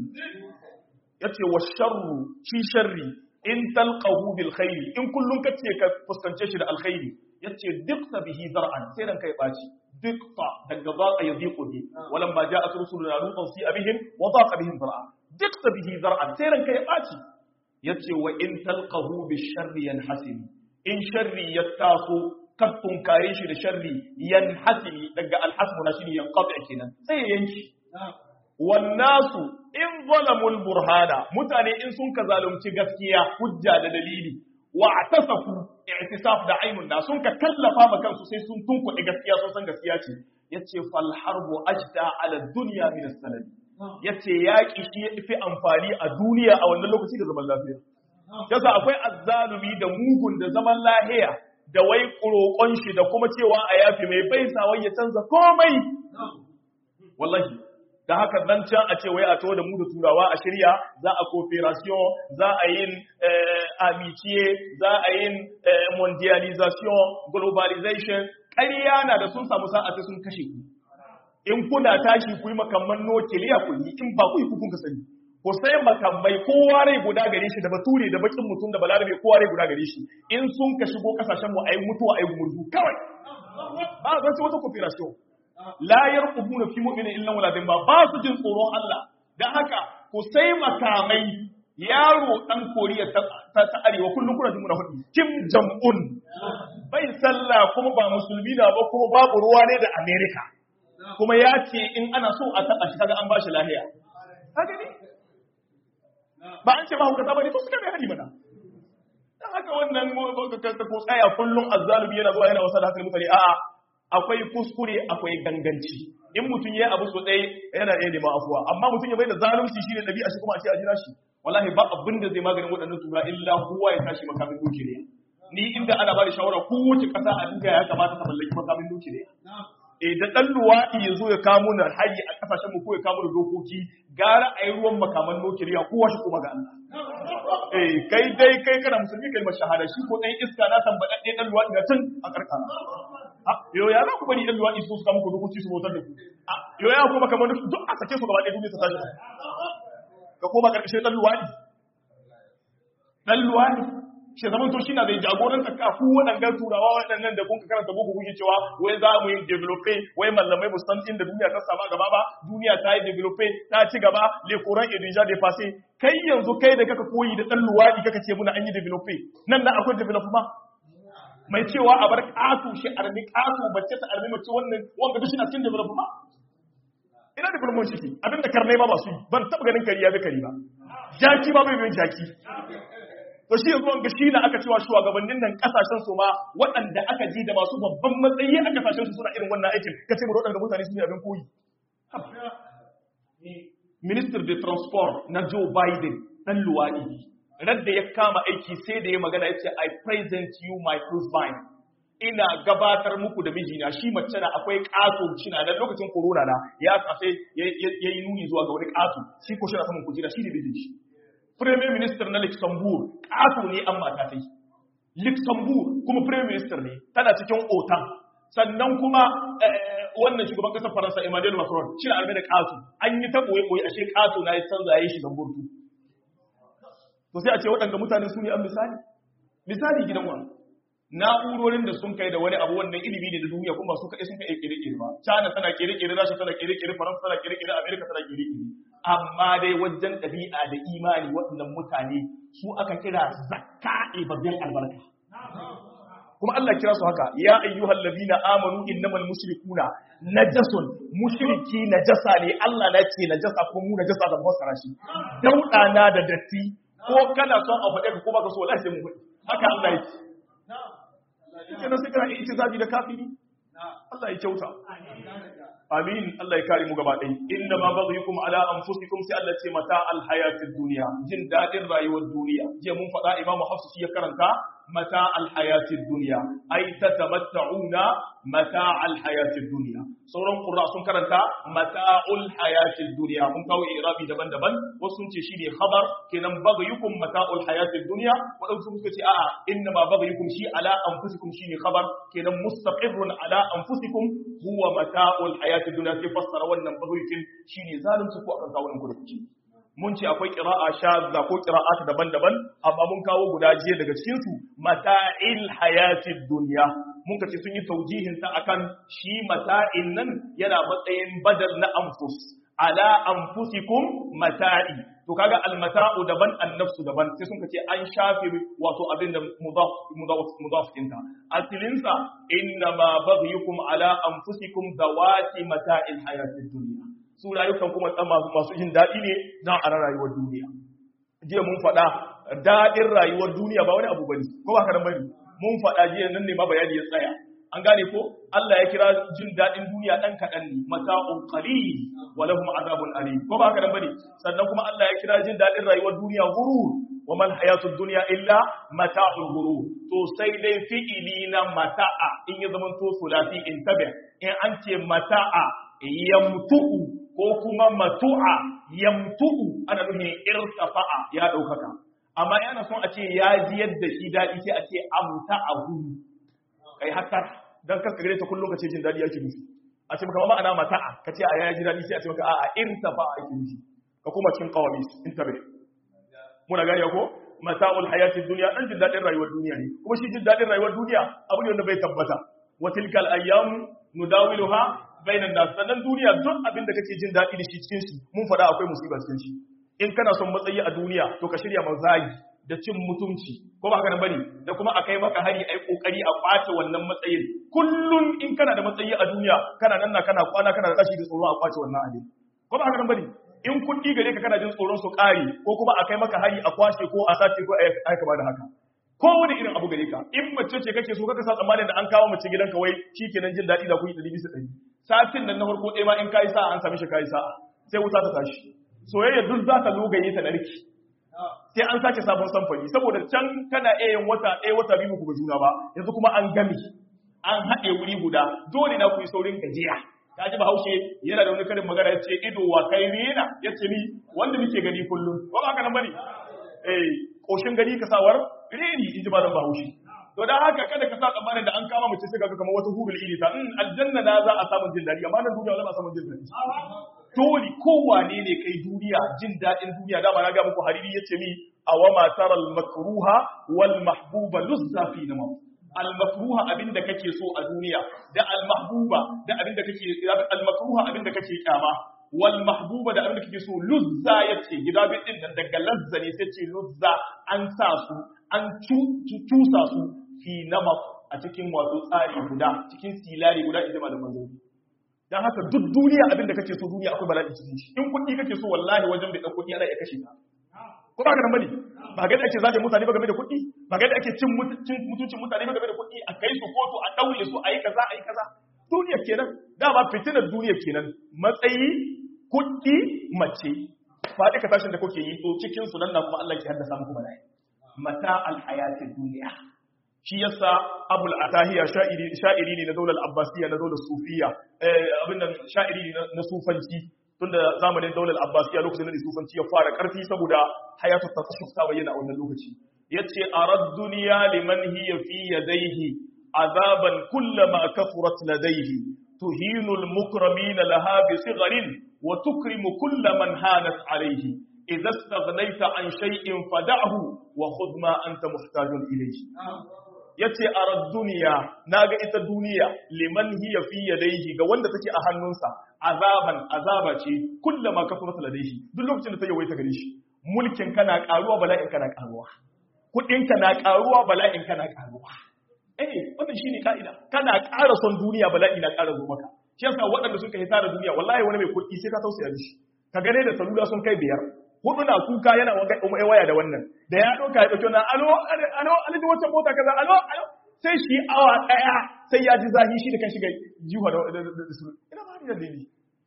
يتي والشر شي شري إن تلقه بالخير إن كل كتي كفستنشش الخير يتي دقت به ذرعا سيرا كي باتي دقت دقضاء يضيق به ولما جاءت رسلنا لوطا سيء بهم وضاق بهم ذرعا دقت به ذرعا سيرا كي باتي ya ce wa in talqahu bi sharri yanhasimi in sharri ya taso kad tunkare shi da sharri yanhasimi daga alhasmu na shine yanqati kenan sai yanki wan nasu in zalamul burhana mutane in sun ka zalunci gaskiya hujja da dalili wa atasafu i'tisaf da ainun da sun ka kallafa ma kansu sai sun tunkuɗe gaskiya sun san gaskiya ce yace fal harbu ajda ala dunya min as-sanad ya ce yaƙi shi ya fi amfani a duniya a wannan lokaci da zaman lafiya. Yasa akwai azzalumi da mugun da zaman lahiya da wai ƙuroƙon shi da kuma cewa a yafi mai bai wai ya canza komai. Wallahi, da haka nan can a ce wai a to da mu da turawa a shirya za a cooperation za a yin amitiye za a yin mondialization globalization ƙarya na da sun samu sa'a sai sun kashe ku. in kuna tashi ku yi makamman nukiliya ku yi in ba ku yi kukun ka sani ku sai makamai kowa rai guda gare shi da bature da bakin mutum da balarabe kowa rai guda gare shi in sun ka shigo kasashen mu ayi mutuwa ayi gumurzu kawai ba zan ci wata cooperation la yarqubuna fi mu'minin illa wala ba ba su jin tsoron Allah dan haka ku sai makamai yaro dan koriya ta, ta, arewa kullum kuna jin muna hudu kim jong un bai sallah kuma ba musulmi na ba kuma babu ruwa ne da america kuma ya ce in ana so a taɓa shi kaga an ba shi lahiya. Haka ne? Ba an ce ba hukata ba ne to suka mai hari mana. Dan haka wannan ko tsaya kullum azzalumi yana zuwa yana wasa da hakan mutane a'a akwai kuskure akwai ganganci. In mutum ya abu so ɗaya yana iya neman afuwa amma mutum ya bai da zalunci shine ɗabi'a shi kuma a ce a jira shi. Wallahi ba abin da zai maganin waɗannan tura illa kowa ya tashi makamin nukiliya. Ni inda ana ba da shawara kowace ƙasa a duniya ya kamata ta mallaki makamin nukiliya. e da ɗan luwaɗi ya zo ya kamo na hari a ƙasashen mu ko ya kamo da dokoki gara a yi ruwan makaman nukiliya kowa shi kuma ga Allah. Eh kai dai kai kana musulmi kai shahada shi ko ɗan iska na tambaɗaɗɗe ɗan luwaɗi na tun a ƙarƙara. Yo ya za ku bari ɗan luwaɗi su suka muku dokoki su motar da ku. Yo ya kuma kamar duk a sake su gaba ɗaya duniya ta tashi. Ka koma ƙarƙashin ɗan luwaɗi. Ɗan luwaɗi. shi zaman to shine zai jagoranta ka ku waɗannan turawa waɗannan da kun karanta boko kuke cewa wai za mu yi develope wai mallamai mu san inda duniya ta sama gaba ba duniya ta yi develope ta ci gaba le courant est déjà dépassé kai yanzu kai da kaka koyi da dan luwadi kaka ce muna an yi develope nan da akwai development mai cewa a bar ƙato shi armi ƙato mace ta armi mace wannan wanda duk shi na cikin development ina development shi abin da karnai ma ba su yi ban taɓa ganin kari ya bi kari ba jaki ba bai bin jaki to shi yanzu wanga shi na aka cewa shugabannin nan kasashen su ma waɗanda aka ji da masu babban matsayi a kasashen su suna irin wannan aikin kace mu waɗanda mutane su ne abin koyi Minister de Transport na Joe Biden dan luwaɗi radda ya kama aiki sai da ya magana ya ce I present you my husband ina gabatar muku da mijina shi mace na akwai ƙato shi na lokacin corona na ya kafe ya yi nuni zuwa ga wani ƙato shi ko shi na saman kujera shi ne bijin shi Premier Minister na Luxembourg ƙato ne an mata ta yi Luxembourg kuma Premier Minister ne tana cikin otan sannan kuma wannan shugaban kasar Faransa Emmanuel Macron shi na arme da ƙato an yi ta ɓoye-ɓoye ashe ƙato na ya canza ya yi shigan burtu to sai a ce waɗanda mutane su ne an misali misali gidan wani na'urorin da sun kai da wani abu wannan ilimi ne da duniya kuma su kaɗai sun kai kere-kere ba China tana kere-kere Rasha tana kere-kere Faransa tana kere-kere Amerika tana kere-kere amma dai wajen ɗabi'a da imani waɗannan mutane su aka kira zakka ibadin albarka kuma Allah kira su haka ya ayyuhal ladina amanu innamal mushrikuna najasun mushriki najasa ne Allah na ce najasa ko mu najasa da fassara shi dauda na da datti ko kana son a faɗe ka ko baka so wallahi sai mu faɗi haka Allah yake kike sai kana itizabi da kafiri Allah ya kyauta amin Allah ya kare mu gaba ɗaya inna ma baghyukum ala anfusikum sai Allah ce mata al hayatid dunya jin dadin rayuwar duniya je mun faɗa imamu hafsu shi ya karanta mata al hayatid dunya ay tatamatta'una mata al hayatid dunya sauran qurra sun karanta mata'ul hayatid dunya mun kawo irabi daban-daban wasu sun ce shine khabar kenan baghyukum mata'ul hayatid dunya wadansu suka ce a'a inna ma baghyukum shi ala anfusikum shine khabar kenan mustaqirrun ala anfusikum huwa mata'ul hayatid dunya sai fassara wannan baghyukin shine zalunci ko akan kawunan kurkuci mun ce akwai qira'a shadda ko qira'at daban-daban amma mun kawo guda jiya daga cikin su mata'il hayatid dunya mun ka ce sun yi taujihin ta akan shi mata'in nan yana matsayin badal na anfus ala anfusikum mata'i to kaga almata'u daban annafsu daban sai sun ce an shafe wato abin da mudaf mudaf mudaf dinta asilin sa inna ma baghyukum ala anfusikum zawati mata'il hayatid dunya su rayukan kuma tsan masu masu jin dadi ne na a rayuwar duniya jiya mun faɗa dadin rayuwar duniya ba wani abu bane ko ba ka bane mun faɗa jiya nan ne ma bayani ya tsaya an gane ko Allah ya kira jin daɗin duniya ɗan kaɗan ne mata'un qalil wa lahum azabun alim ko ba haka nan bane sannan kuma Allah ya kira jin daɗin rayuwar duniya gurur wa man hayatud dunya illa mata'ul gurur to sai dai fi'ili na mata'a in ya zama to sulasi in tabi in an ce mata'a yamtu'u ko kuma matu'a yamtu'u ana nufin irtafa'a ya ɗaukaka amma yana son a ce ya ji yadda shi daɗi sai a ce amta a hudu kai haka don kanka gare ta kullum ka ce jin daɗi yake nufi a ce maka ma'ana mata'a ka ce a ya ji daɗi sai a ce maka a'a irtafa'a yake nufi ka kuma cikin kawami intabe muna gani ko mata'ul hayatid duniya dan jin daɗin rayuwar duniya ne kuma shi jin daɗin rayuwar duniya abu ne wanda bai tabbata wa tilkal ayyamu nudawiluha bainan nas sannan duniya duk abin da kake jin daɗi da shi cikin shi mun faɗa akwai musiba cikin shi in kana son matsayi a duniya to ka shirya mazagi da cin mutunci ko ba haka nan bane da kuma a kai maka hari ai kokari a kwace wannan matsayin kullun in kana da matsayi a duniya kana nan na kana kwana kana da kashi da tsoro a kwace wannan abin ko ba haka nan bane in kuɗi gare ka kana jin tsoron su ƙare ko kuma a kai maka hari a kwashe ko a sace ko a kama da haka ko wani irin abu gare ka in mace ce kake so kaka sa tsammanin da an kawo mace gidanka wai shikenan jin daɗi da kuɗi ɗari bisa ɗari satin nan na farko ɗaya ma in kayi sa'a an sami shi kayi sa'a sai wuta ta tashi soyayya duk za ta logaye ta narki sai an sake sabon samfani saboda can kana iya yin wata ɗaya wata biyu ku ga juna ba yanzu kuma an gami an haɗe wuri guda dole na ku yi saurin gajiya ka ji bahaushe yana da wani karin magana ya ce ido wa kai rena ya ce ni wanda muke gani kullum ba ba haka nan bane eh koshin gani ka sawar reni in ji malam bahaushe to dan haka kada ka sa tsammanin da an kama mace sai ka kamar wata hurul ili ta in aljanna na za a samu jin dadi amma nan duniya wala ba samu jin dadi dole kowane ne kai duniya jin dadin duniya dama na ga muku hariri yace mi awama taral makruha wal mahbuba luzza fi nama al makruha abinda kake so a duniya da al mahbuba da abinda kake al makruha abinda kake kyama wal mahbuba da abinda kake so luzza yace gida bin din nan daga lazza ne sai ce luzza an sa su an cusa su fi nama a cikin wato tsari guda cikin silari guda in jama da manzanni dan haka duk duniya abin da kake so duniya akwai bala'i cikin shi in kuɗi kake so wallahi wajen bai ɗan kuɗi ana iya kashe ka ko ba ka nan bane ba ga da ake zaje mutane ba game da kuɗi ba ga da ake cin mutuncin mutane ba game da kuɗi a kai su kotu a daure su a yi kaza a yi kaza duniya kenan dama fitinar duniya kenan matsayi kuɗi mace faɗi ka tashin da kuke yi to cikin su nan na kuma Allah ke haddasa muku bala'i mata alhayatid duniya shi yasa abul atahiya sha'iri sha'iri ne na daular abbasiya na daular sufiya eh abin nan sha'iri ne na sufanci tunda zamanin daular abbasiya lokacin da sufanci ya fara karfi saboda hayatu tasawuf ta bayyana a wannan lokaci yace arad dunya liman hiya fi yadayhi azaban kullama kafurat ladayhi tuhinu almukramina laha bi sigharin wa tukrimu kulla man hanat alayhi idza istaghnayta an shay'in fada'hu wa khudh ma anta muhtajun ilayhi yace arad duniya naga ita duniya liman hiya fi yadayhi ga wanda take a hannunsa azaban azaba ce kullama kafarat ladayhi duk lokacin da ta yawaita gare shi mulkin kana karuwa bala'in kana karuwa kudin kana karuwa bala'in kana karuwa eh wannan shine kaida kana ƙara son duniya bala'i na ƙara zo maka shi yasa waɗanda suka hita da duniya wallahi wani mai kuɗi sai ka tausaya mishi ka gane da salula sun kai biyar hudu na kuka yana waya da wannan da ya ɗauka ya ɗauki wannan alo alo alaji wata mota kaza alo alo sai shi awa ɗaya sai ya ji zahi shi da kan shiga jiwa da su ina ba ni da dalili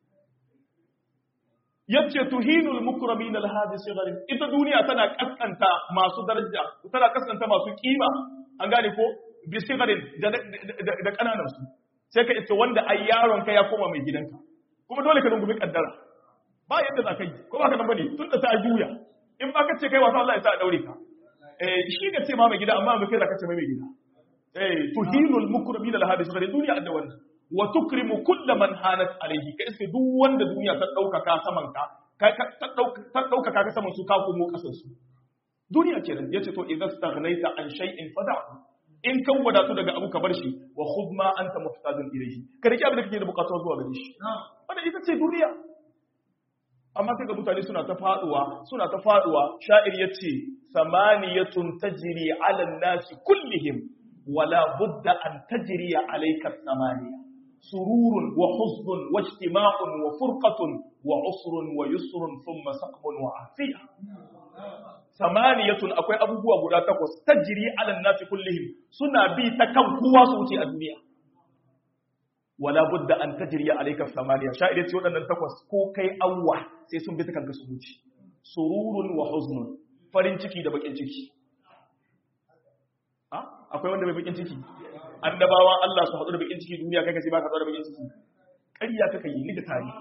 yace tuhinul mukramin al hadi sigarin ita duniya tana kaskanta masu daraja tana kaskanta masu kima an gane ko bi sigarin da kananan su sai ka ita wanda ai yaron ka ya koma mai gidanka kuma dole ka rungumi kaddara ba yadda za ka yi ko ba ka nan bane tun da ta juya in ba ka ce kai wasa Allah ya sa a daure ka eh shi ka ce ma mai gida amma ba kai za ka ce mai gida eh tuhinul mukramin al hadi sigarin duniya da wannan wa tukrimu kulla man hanat alayhi ka iske duk wanda duniya ta dauka ka saman ka ta dauka ka saman su ka komo kasan su duniya kenan yace to idza staghnaita an shay'in fada'u in kan wadatu daga abu ka bar shi wa khudh ma anta muhtajun ilayhi ka rike abin da kake da bukatuwa zuwa gare shi wannan ita ce duniya amma sai ga mutane suna ta faduwa suna ta faduwa sha'ir yace samaniyatun tajri ala an-nasi kullihim wala budda an tajri alayka samaniya سرور وحزن واجتماع وفرقة وعسر ويسر ثم سقم وعافية ثمانية أكوي أبو بوا غدا تقوس تجري على الناس كلهم سنا بي تكم قوة صوتي الدنيا ولا بد أن تجري عليك الثمانية شاعر يتيون أن تقوس كو كي أوح سيسون بيتك الكسوتي سرور وحزن farin ciki da bakin ciki akwai wanda bai bakin ciki annabawan Allah su haɗu da bakin ciki duniya kai ka sai ba ka haɗu da bakin ciki ƙarya kaka yi ni da tari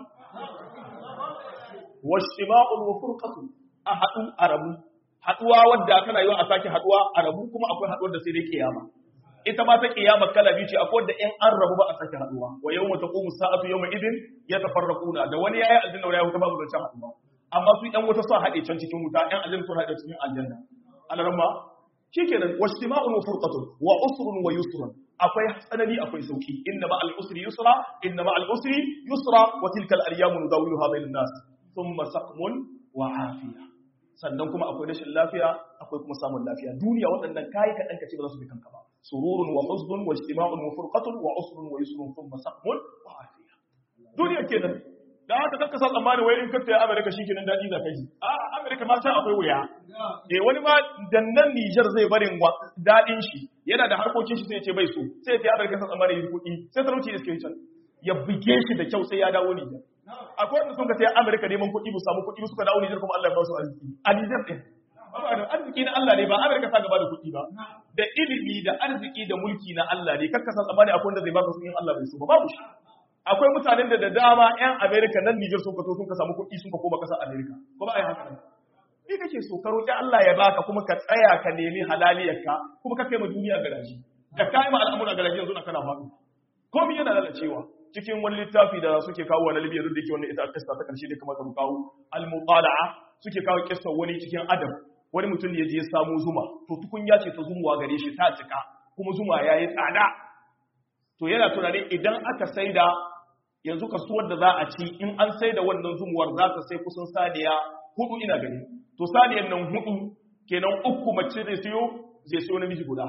washtima'un wa furqatun a haɗu a rabu haɗuwa wadda kana yi a sake haɗuwa a rabu kuma akwai haɗuwar da sai dai kiyama ita ma ta kiyama kala biyu ce akwai wadda in an rabu ba a sake haɗuwa wa yawma taqumu sa'atu yawma idin yatafarraquna da wani yayi aljanna wani ya huta babu zancen haɗuwa amma su ɗan wuta sun haɗe can cikin wuta ɗan aljanna sun haɗe cikin aljanna alaramma shikenan washtima'un wa furqatun wa usrun wa yusrun akwai tsanani akwai sauki inna ma al-usri yusra inna ma al-usri yusra wa tilka al-ayyamu nudawiluha bainan nas thumma saqmun wa afiya sannan kuma akwai rashin lafiya akwai kuma samun lafiya duniya waɗannan kai ka danka ce ba za su bi kanka ba sururun wa huznun wa ijtima'un wa furqatun wa usrun wa yusrun thumma saqmun wa afiya duniya kenan da haka kanka sa tsammani wai in ka tayi America shikenan dadi za ka ji a America ma ta akwai wuya eh wani ma dannan Niger zai barin wa dadin shi yana da harkokin shi sai ya ce bai so sai ya tayi America sa tsammani yi kuɗi sai talauci iske can ya buge shi da kyau sai ya dawo Niger akwai wanda sun ka tayi America neman kuɗi bu samu kuɗi suka dawo Niger kuma Allah ya ba su arziki a Niger din arziki na Allah ne ba America ta gaba da kuɗi ba da ilimi da arziki da mulki na Allah ne kakka san tsammani akwai wanda zai baka su in Allah bai so ba babu shi akwai mutanen da da dama 'yan Amerika nan Nijar sun kato sun ka samu kuɗi sun ka koma ƙasar Amerika ko ba a yi haka nan ni kake so ka roƙi Allah ya baka kuma ka tsaya ka nemi halaliyarka kuma ka kai ma duniya garaji da ka yi ma al'amura garaji yanzu na kana faɗo komai yana lalacewa cikin wani littafi da suke kawo wa Libya duk da yake wannan ita kissa ta karshe da kamar ka kawo al-muqala'a suke kawo kissa wani cikin adam wani mutum ne ya je ya samu zuma to tukunya ce ta zumuwa gare shi ta cika kuma zuma yayi tsada to yana tunanin idan aka saida yanzu kasuwar da za a ci in an sai da wannan zumuwar za ta sai kusan saniya hudu ina gani to saniyan nan hudu kenan uku mace zai siyo zai siyo namiji guda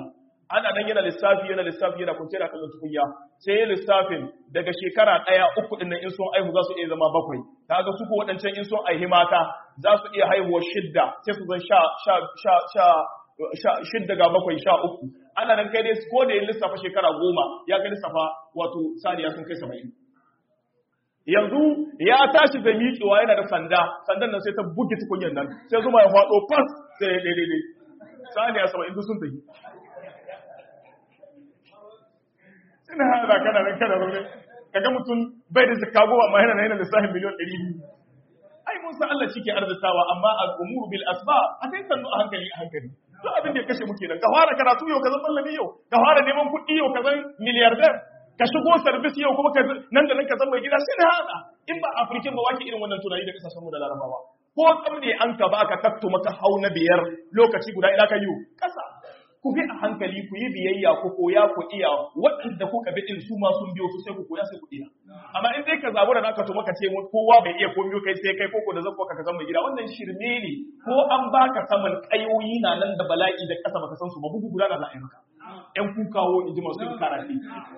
ana nan yana lissafi yana lissafi yana kunce da kallon tukunya sai ya lissafin daga shekara ɗaya uku ɗin nan in sun aihu za su iya zama bakwai kaga su ko waɗancan in sun aihi mata za su iya haihuwa shidda sai su zan sha sha sha sha shidda ga bakwai sha uku ana nan kai dai ko da ya lissafa shekara goma ya ga lissafa wato saniya sun kai saba'in yanzu ya tashi da miƙewa yana da sanda sandan nan sai ta buge tukunyar nan sai zuma ya faɗo fas sai ya daidai saniya saba'in sun tafi ina haɗa kana nan kana zaune kaga mutum bai da zakka goma amma yana yana lissafin miliyan ɗari biyu ai mun san Allah shi ke arzikawa amma al'umuru bil asba a sai sannu a hankali a hankali duk abin da ya kashe muke nan ka fara karatu yau ka zan mallami yau ka fara neman kuɗi yau ka zan miliyardar ka shigo service yau kuma ka nan da nan ka zan mai gida sai na haɗa in ba afirkin ba wake irin wannan tunani da kasashen mu da larabawa ko tsamne an ka ba ka takto maka hau na biyar lokaci guda ina ka yi kasa ku bi a hankali ku yi biyayya ku koya ku iya waɗanda kuka bi din su ma sun biyo su sai ku koya sai ku iya amma in dai ka zabu da naka to maka ce kowa bai iya komai kai sai kai koko da zakko ka zama gida wannan shirme ne ko an baka saman kayoyi na nan da bala'i da kasa baka san su ba bugu guda da za a yi maka ƴan kukawo in ji masu karatu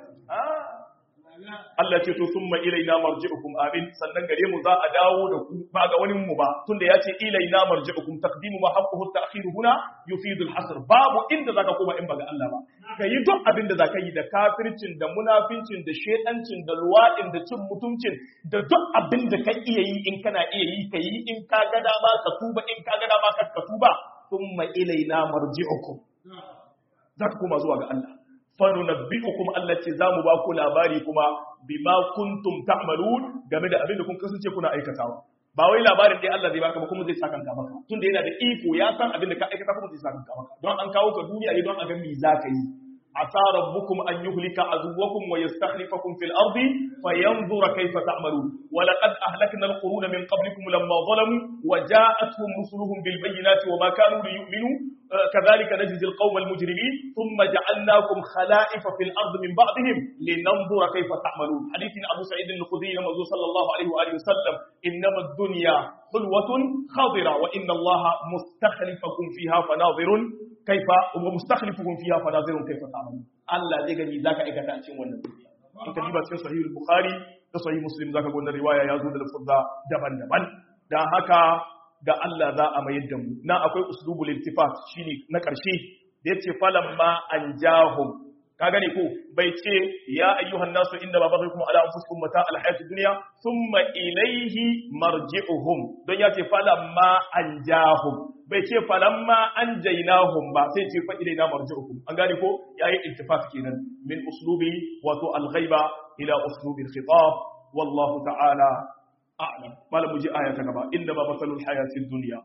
Allah ce to summa ilaina marji'ukum amin sannan gare mu za a dawo da ku ba ga wani mu ba tunda ya ce ilaina marji'ukum taqdimu ma haqquhu at-ta'khir huna yufidu al-hasr babu inda zaka koma in ba ga Allah ba kai duk abin da zaka yi da kafircin da munafincin da shedancin da luwadin da cin mutuncin da duk abin da ka iya yi in kana iya yi kai in ka ga dama ka tuba in ka ga dama ka tuba summa ilaina marji'ukum zaka koma zuwa ga Allah fanunabbi'ukum Allah ce zamu ba ku labari kuma bima kuntum ta'malun game da abin da kun kasance kuna aikatawa ba wai labarin dai Allah zai baka ba kuma zai saka ka maka tunda yana da iko ya san abin da ka aikata kuma zai saka ka maka don an kawo ka duniya ne don a ga me zaka yi asa rabbukum an yuhlika aduwwakum wa yastakhlifakum fil ardi fayanzura kayfa ta'malun wa laqad ahlakna al-quruna min qablikum lamma zalamu wa ja'atuhum rusuluhum bil bayyinati wa ma kanu liyu'minu كذلك نجزي القوم المجرمين ثم جعلناكم خلائف في الأرض من بعدهم لننظر كيف تعملون حديث أبو سعيد الخدري نمزو صلى الله عليه وآله وسلم إنما الدنيا حلوة خضرة وإن الله مستخلفكم فيها فناظر كيف ومستخلفكم فيها فناظر كيف تعملون الله زي gani zaka aikata a cikin wannan duniya in ka diba cikin sahih al-bukhari da sahih muslim zaka ga wannan riwaya ya zo da lafuzza daban-daban dan haka ga Allah za a mayar da mu na akwai uslubul iltifat shine na ƙarshe da yace falamma anjahum ka gane ko bai ce ya ayyuhan nasu inda ba baghaykum ala anfusikum mata alhayatid dunya thumma ilayhi marji'uhum don yace falamma anjahum bai ce falamma anjaynahum ba sai ce fa ilayna marji'ukum an gane ko yayi iltifat kenan min uslubi wato alghaiba ila uslubi alkhitab wallahu ta'ala أعلم ما لم يجي آية كما إنما مثل الحياة الدنيا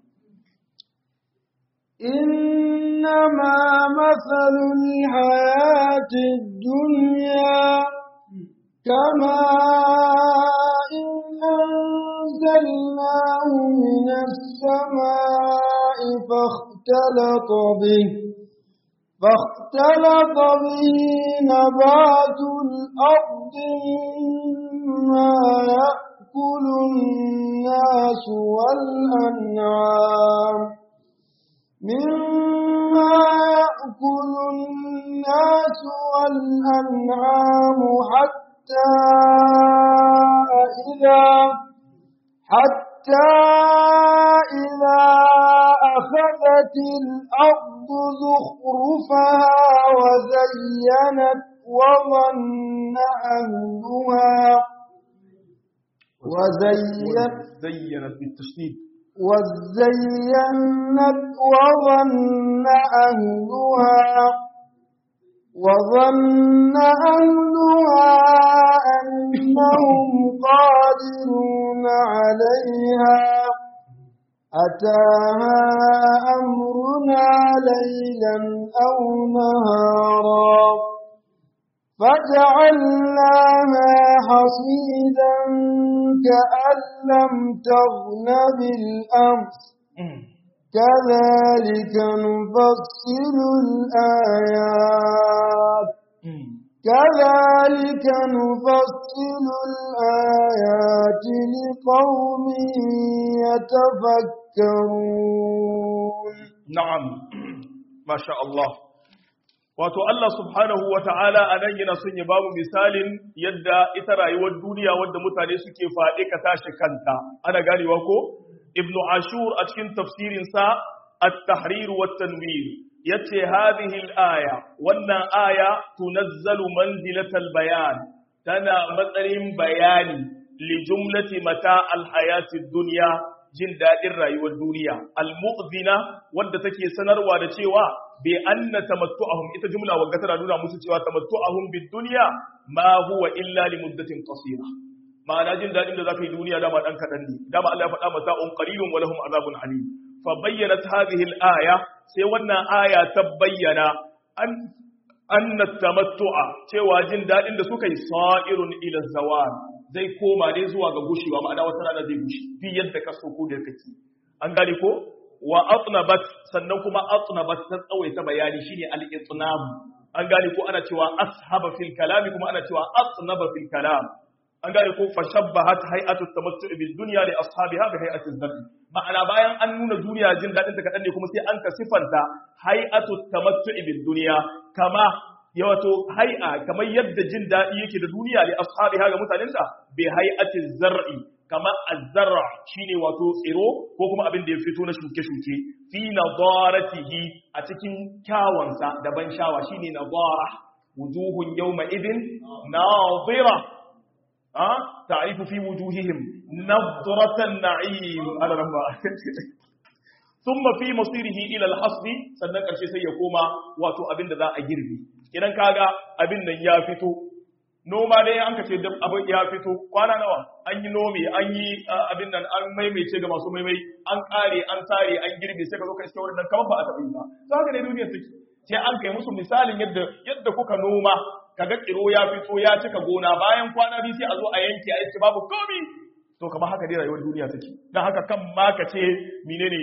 إنما مثل الحياة الدنيا كما إن أنزلناه من السماء فاختلط به فاختلط به نبات الأرض مما يأكل يأكل الناس والأنعام مما يأكل الناس والأنعام حتى إذا حتى إذا أخذت الأرض زخرفها وزينت وظن أهلها وزينت زينت بالتشديد وزينت وظن أهلها وظن أهلها أنهم قادرون عليها أتاها أمرنا ليلا أو نهارا فجعلناها حصيدا كأن لم تغن بالأمس كذلك نفصل الآيات كذلك نفصل الآيات لقوم يتفكرون نعم ما شاء الله wato Allah subhanahu wa ta'ala a nan yana son ya ba mu misalin yadda ita rayuwar duniya wadda mutane suke faɗi ka tashi kanta ana ganewa ko ibn ashur a cikin tafsirinsa at-tahrir wa tanwir yace hadhihi al-aya wannan aya tunazzalu manzilatal bayan tana matsayin bayani li jumlati mata al-hayatid dunya jin daɗin rayuwar duniya al-mu'zina wadda take sanarwa da cewa bi anna tamattu'ahum ita jumla wagga tana nuna musu cewa tamattu'ahum bid dunya ma huwa illa li muddatin qasira ma'ana jin daɗin da zaka yi duniya dama dan kadan ne dama Allah ya faɗa mata un qalilun wa lahum azabun alim fa bayyanat hadhihi al-aya sai wannan aya ta bayyana an anna tamattu'a cewa jin daɗin da suka yi sa'irun ila zawal zai koma ne zuwa ga gushewa ma'ana wata rana zai gushi fi yadda ka so ko da kake an gane ko wa atnabat sannan kuma atnabat ta tsawaita bayani shine al-itnab an gane ko ana cewa ashaba fil kalam kuma ana cewa atnaba fil kalam an gane ko fashabbahat hay'atu tamattu' bil dunya li ashabiha bi hay'ati az ma'ana bayan an nuna duniya jin dadin ta kadan ne kuma sai an ka sifanta hay'atu tamattu' bil dunya kama ya wato hai'a kamar yadda jin daɗi yake da duniya li ashabiha ga mutanenta bi hay'ati zar'i kamar az-zar'a shine wato tsiro ko kuma abin da ya fito na shuke-shuke fi nadaratihi a cikin kyawansa da ban shawa shine nadara wujuhun yawma idin nadira ha ta'rifu fi wujuhihim nadratan na'im ala rabba thumma fi masirihi ila al-hasd sannan karshe sai ya koma wato abin da za a girbi idan kaga abin nan ya fito noma dai an kace duk abin ya fito kwana nawa an yi nome an yi abin nan an maimaice ga masu maimai an kare an sare an girbe sai ka zo ka iske wurin nan kamar ba a taɓa yi ba to haka ne duniyar take sai an kai musu misalin yadda yadda kuka noma kaga tsiro ya fito ya cika gona bayan kwana biyu sai a zo a yanke a yace babu komi to kamar haka dai rayuwar duniya take dan haka kan ma ka ce menene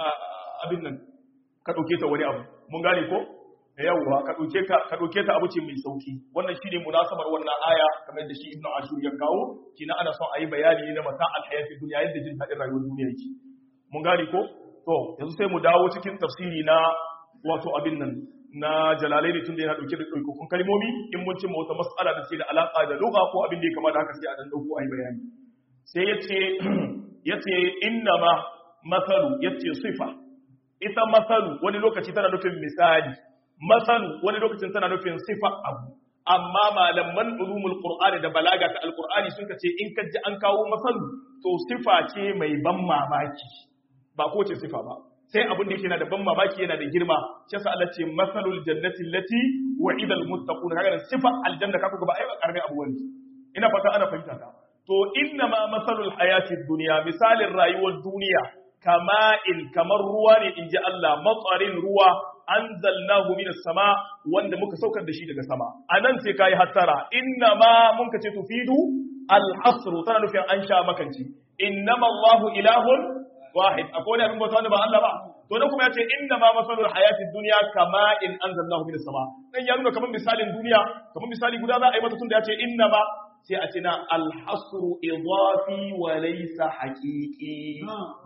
abin nan ka dauke ta wani abu mun gane ko yawwa ka ɗauke ka ka ɗauke ta abu ce mai sauki wannan shine munasabar wannan aya kamar da shi ibnu ashur ya kawo kina ana son a yi bayani ne na mata alhayati duniya yadda jin daɗin rayuwar duniya yake mun gane ko to yanzu sai mu dawo cikin tafsiri na wato abin nan na jalalaini tun da yana ɗauke da ɗaukakun kalmomi in mun cimma wata mas'ala da ce da alaƙa da lugha ko abin da ya kamata haka sai a dan ɗauko a yi bayani sai ya ce ya ce innama masalu ya ce sifa ita masalu wani lokaci tana nufin misali masalu wani lokacin tana nufin sifa abu amma malaman ulumul qur'ani da balaga ta alqur'ani sun ce in ka ji an kawo masalu to sifa ce mai ban mamaki ba ko ce sifa ba sai abin da yake yana da ban mamaki yana da girma shi yasa Allah ce masalul jannati allati wa'ida almuttaqun kaga sifa aljanna kaku ga ba ai ba karbe abu wani ina fata ana fahimta ta to inna ma masalul hayati dunya misalin rayuwar duniya kama'in kamar ruwa ne inji Allah matsarin ruwa anzalnahu minas sama wanda muka saukar da shi daga sama anan sai kai hattara inna ma mun kace tufidu al-hasr tana nufin an sha makanci innama Allahu ilahun wahid akwai wani abin bauta wanda ba Allah ba to da kuma yace inna ma masalul hayatid dunya kama in anzalnahu minas sama dan ya nuna kamar misalin duniya kamar misali guda za a yi masa tunda yace inna ma sai a ce na al-hasr idafi wa laysa haqiqi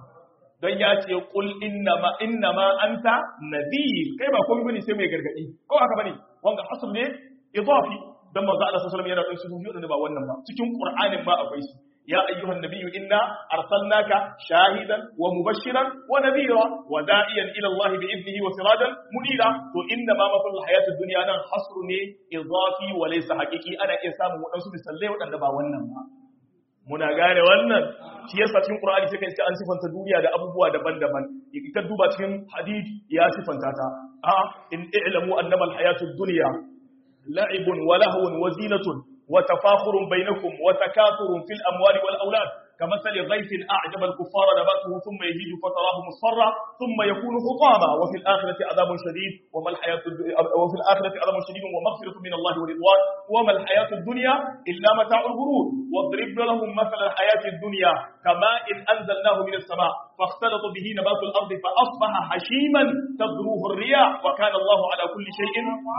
don ya ce kul innama innama anta nadhir kai ba komai bane sai mai gargadi ko haka bane wanga asl ne idafi dan manzo Allah sallallahu alaihi wasallam yana da su biyu ba wannan ba cikin qur'anin ma akwai su ya ayyuhan nabiyyu inna arsalnaka shahidan wa mubashiran wa nadhira wa da'iyan ila Allah bi idnihi wa sirajan munira to inna ma masalul hayatid dunya nan hasru ne idafi wa laysa haqiqi ana iya samun wadansu misalai wadanda ba wannan ba muna gane wannan shi yasa cikin Qur'ani sai kai an sifanta duniya da abubuwa daban-daban ka duba cikin hadith ya sifanta ta a in i'lamu annama al-hayatud dunya la'ibun wa lahwun wa zinatun wa tafakhurun bainakum wa takathurun fil amwali wal aulad كمثل غيث أعجب الكفار نباته ثم يهيج فتراه مصفرا ثم يكون حطاما وفي الآخرة عذاب شديد وما الحياة وفي الآخرة عذاب شديد ومغفرة من الله ورضوان وما الحياة الدنيا إلا متاع الغرور واضرب لهم مثل الحياة الدنيا كماء إن أنزلناه من السماء فاختلط به نبات الأرض فأصبح هشيما تذروه الرياح وكان الله على كل شيء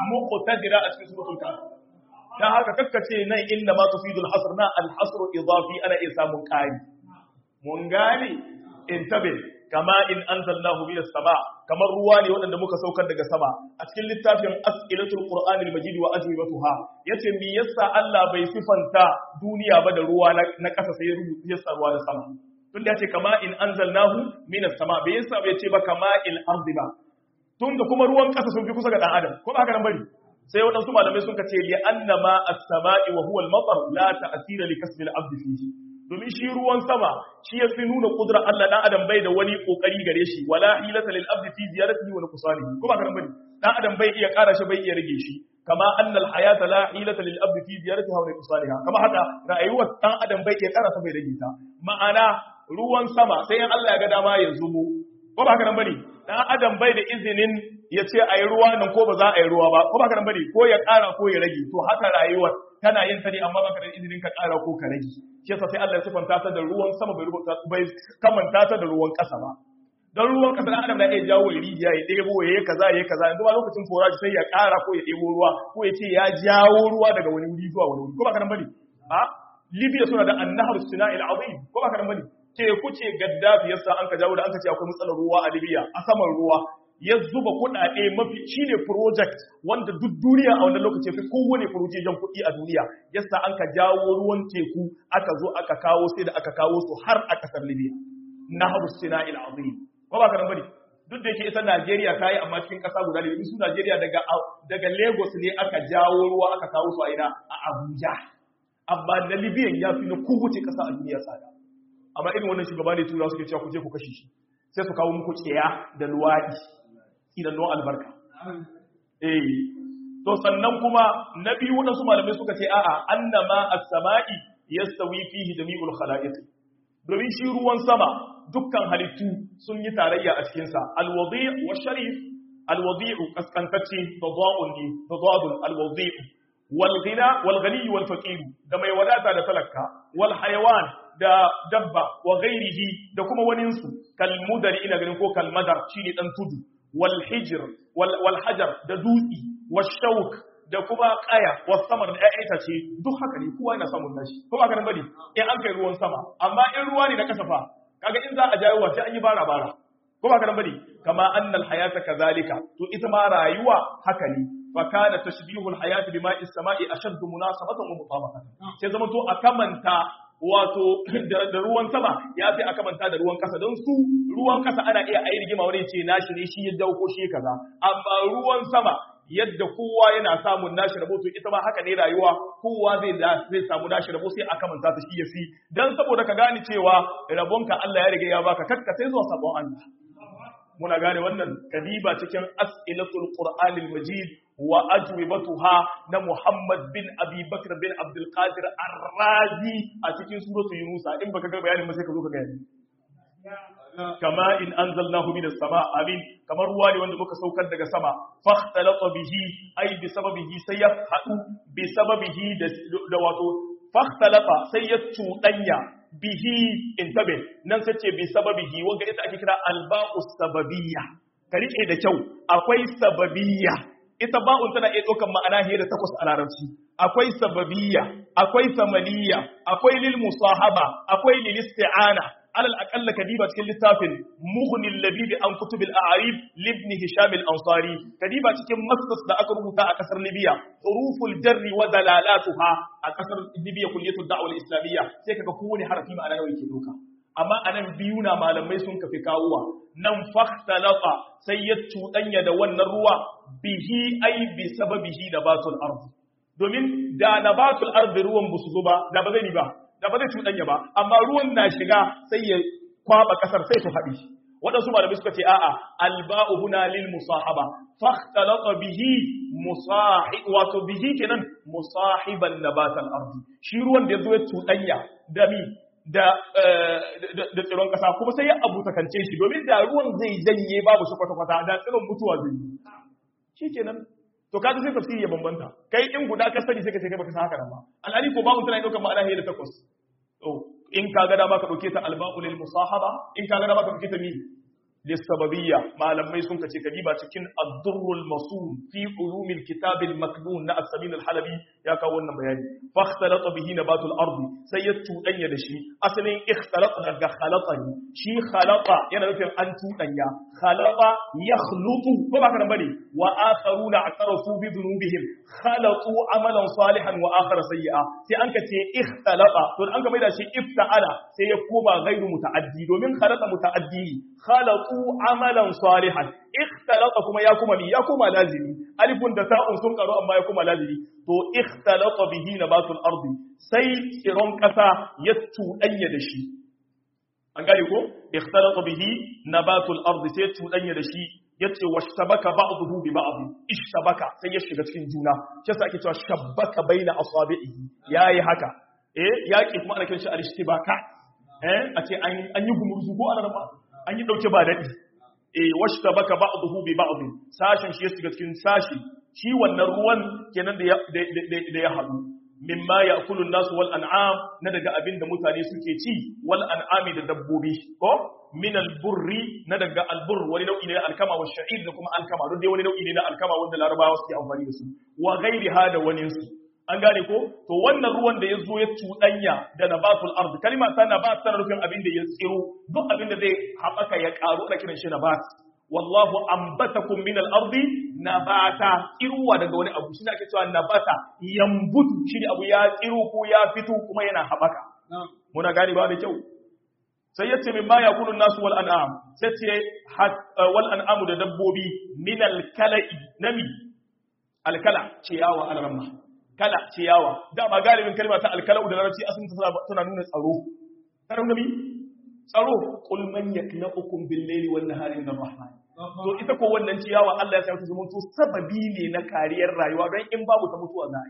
مقتدرا أسفل سورة الكهف dan haka kakkace nan inna ma tufidul hasr na al hasr idafi ana iya samun kai mun gane intabe kama in anzalnahu minas sama kamar ruwa ne waɗanda muka saukar daga sama a cikin littafin as'ilatul qur'anil majid wa ajwibatuha yace me yasa Allah bai sifanta duniya ba da ruwa na ƙasa sai ya rubuta yasa ruwa da sama tunda yace kama in anzalnahu minas sama bai yasa bai ce ba kama il ardi ba tunda kuma ruwan ƙasa sun fi kusa ga dan adam ko ba haka nan bari sai waɗansu malamai sun ce li annama as-sama'i wa huwa al-matar la ta'sira li kasbi al-abd fihi domin shi ruwan sama shi ya fi nuna kudrar Allah dan adam bai da wani kokari gare shi wala hilata lil abd fi ziyaratihi wa nuqsanihi ko ba karan bane dan adam bai iya ƙara shi bai iya rage shi kama annal hayata la hilata lil abd fi ziyaratiha wa nuqsaniha kama haka rayuwar dan adam bai iya ƙara ta bai rage ta ma'ana ruwan sama sai in Allah ya ga dama ya zubo ko ba karan bane dan adam bai da izinin ya ce a yi ruwa nan ko ba za a yi ruwa ba ko ba ka bari ko ya ƙara ko ya rage to haka rayuwar tana yin ta ne amma baka da izinin ka ƙara ko ka rage shi yasa sai Allah ya sifanta ta da ruwan sama bai rubuta bai kamanta ta da ruwan ƙasa ba dan ruwan ƙasa dan adam na iya jawo ya rijiya ya ɗebo ya yi kaza ya yi kaza yanzu ba lokacin forage sai ya ƙara ko ya ɗebo ruwa ko ya ce ya jawo ruwa daga wani wuri zuwa wani wuri ko ba ka bari a Libya suna da annahar sina'il azim ko ba ka bari teku ce gaddafi yasa an ka jawo da an ka ce akwai matsalar ruwa a Libya a saman ruwa ya zuba kuɗaɗe mafi shine project wanda duk duniya a wannan lokaci fi kowane furujejen kuɗi a duniya yasa an ka jawo ruwan teku aka zo aka kawo sai da aka kawo su har a ƙasar Libya nahru sina'il azim ko ba ka nan bane duk da yake ita Najeriya ta yi amma cikin ƙasa guda ne su Najeriya daga daga Lagos ne aka jawo ruwa aka kawo su a ina a Abuja amma na Libya ya fi na kowace ƙasa a duniya tsada amma irin wannan shugaba ne tura suke cewa ku je ku kashe shi sai su kawo muku tsiya da luwaɗi idan don albarka eh to sannan kuma na biyu waɗansu malamai suka ce a'a annama as-sama'i yastawi fihi jami'ul khalaiq domin shi ruwan sama dukkan halittu sun yi tarayya a cikin sa al-wadi' wa sharif al-wadi'u kaskantacce tadawun ne tadawun al-wadi' wal ghina wal ghani wal faqir da mai wadata da talaka wal hayawan da dabba wa ghairihi da kuma waninsu kal mudari ina ganin ko kal madar shine dan tudu wal hijr wal hajar da dutsi wal shauk da kuma kaya was samar da ƴaƴa ce duk haka ne kowa yana samun nashi ko ba ka nan bane in an kai ruwan sama amma in ruwa ne na kasafa kaga in za a jawo sai an yi bara bara ko ba ka nan bane kama annal hayata kazalika to ita ma rayuwa haka ne fa kana tashbihul hayati bima'i samai ashaddu munasabatan wa mutabaqatan sai zama to a kamanta wato da ruwan sama ya fi aka manta da ruwan kasa don su ruwan kasa ana iya ayi rigima wani ce nashi ne shi ya dauko shi kaza amma ruwan sama yadda kowa yana samun nashi rabo to ita ma haka ne rayuwa kowa zai zai samu nashi rabo sai aka manta ta shi ya fi dan saboda ka gane cewa rabonka Allah ya riga ya baka kakka sai zuwa sabon Allah muna gane wannan kadiba cikin as'ilatul qur'anil majid wa ajwibatuha na Muhammad bin Abi Bakr bin Abdul Qadir Ar-Razi a cikin suratul Yunus in baka ga bayanin ba sai ka zo ka gani kama in anzalnahu minas sama amin kamar ruwa ne wanda muka saukar daga sama fakhtalata bihi ay bi sababihi sai ya hadu bi sababihi da wato fakhtalata sai ya tudanya bihi intabe nan sai ce bi sababihi wanda ita ake kira alba'u sababiyya ka rike da kyau akwai sababiyya ita ba'un tana iya ɗaukar ma'ana hiyar da takwas a larabci akwai sababiyya akwai samaniya akwai lil musahaba akwai lil isti'ana alal aqalla kadiba cikin littafin mughni labib an kutub al a'rib libni hisham al ansari kadiba cikin masdas da aka rubuta a kasar libya huruful jarri wa dalalatuha a kasar libya kulliyatud da'wa al islamiyya sai kaga kowane harafi ma'ana nawa yake doka amma anan biyu na malamai sun kafi kawowa nan fakhtalata sai ya cuɗanya da wannan ruwa bihi ai bi sababihi da batul ardi domin da nabatul ardi ruwan ba su zo ba da ba zai ni ba da ba zai cuɗanya ba amma ruwan na shiga sai ya kwaba kasar sai ta faɗi waɗansu malamai suka ce a'a alba'u huna lil musahaba fakhtalata bihi musahib wato bihi kenan musahiban nabatal ardi shi ruwan da yazo ya cuɗanya da mi da da tsiron kasa kuma sai ya abu takance shi domin da ruwan zai janye babu shi kwata-kwata da tsiron mutuwa zai yi shi kenan to kaga sai tafsiri ya bambanta kai in guda ka sani sai ka ce kai baka san haka nan ba alhali ko babu tana daukar ma'ana da takwas to in ka ga dama ka dauke ta alba'u lil musahaba in ka ga dama ka dauke ta mi lissababiyya malamai sun kace kadiba cikin ad-durrul masul fi ulumil kitab al-maknun na as-samin al-halabi ya kawo wannan bayani fakhtalata bihi nabatul ardi sai ya tudanya da shi asalin ikhtalata daga khalata ne shi khalata yana nufin an tudanya khalata yakhlutu ko ba kana bane wa akharuna atarafu bi dhunubihim khalatu amalan salihan wa akhara sayyi'a sai an kace ikhtalata to an ka maida shi ifta'ala sai ya koma ghairu muta'addi domin khalata muta'addi khalatu amalan salihan ikhtalata kuma ya kuma ya kuma lazimi alifun da ta'un sun karu amma ya kuma lazimi to ikhtalata bihi nabatul ardi sai tsiron kasa ya tudanya da shi an gane ko ikhtalata bihi nabatul ardi sai tudanya da shi yace washtabaka ba'dahu bi ba'd ishtabaka sai ya shiga cikin juna shi yasa ake cewa shabbaka baina asabihi yayi haka eh yaki kuma ana kiran shi al-ishtibaka eh a ce an yi gumurzu ko ana ba an yi dauke ba dadi eh washtabaka ba'dahu bi ba'd sashin shi ya shiga cikin sashi shi wannan ruwan kenan da da ya hadu mimma ya'kulu an-nas wal an'am na daga abinda mutane suke ci wal an'ami da dabbobi ko min al-burri na daga al-burr wani nau'i ne na alkama wa sha'ir da kuma alkama duk dai wani nau'i ne na alkama wanda larabawa suke amfani da su wa ghairiha da wani su an gane ko to wannan ruwan da ya zo ya cuɗanya da nabatul ard kalima ta nabat tana nufin abin da ya tsiro duk abin da zai haɓaka ya ƙaru ana kiran shi nabat wallahu ambatakum min al-ardi nabata tsiruwa daga wani abu shine ake cewa nabata yambutu shine abu ya tsiro ko ya fito kuma yana haɓaka muna gane ba da kyau sai yace min ma yakunu nasu wal an'am sai ce wal an'amu da dabbobi min al-kala'i nami al-kala ciyawa al-ramma kala ciyawa dama galibin kalma ta alkalau da larabci asalin tana nuna tsaro tana nuna mi tsaro qul man yaklaukum bil layli wan nahari min rahman to ita ko wannan ciyawa Allah ya sa ta zama to sababi ne na kariyar rayuwa don in babu ta mutuwa za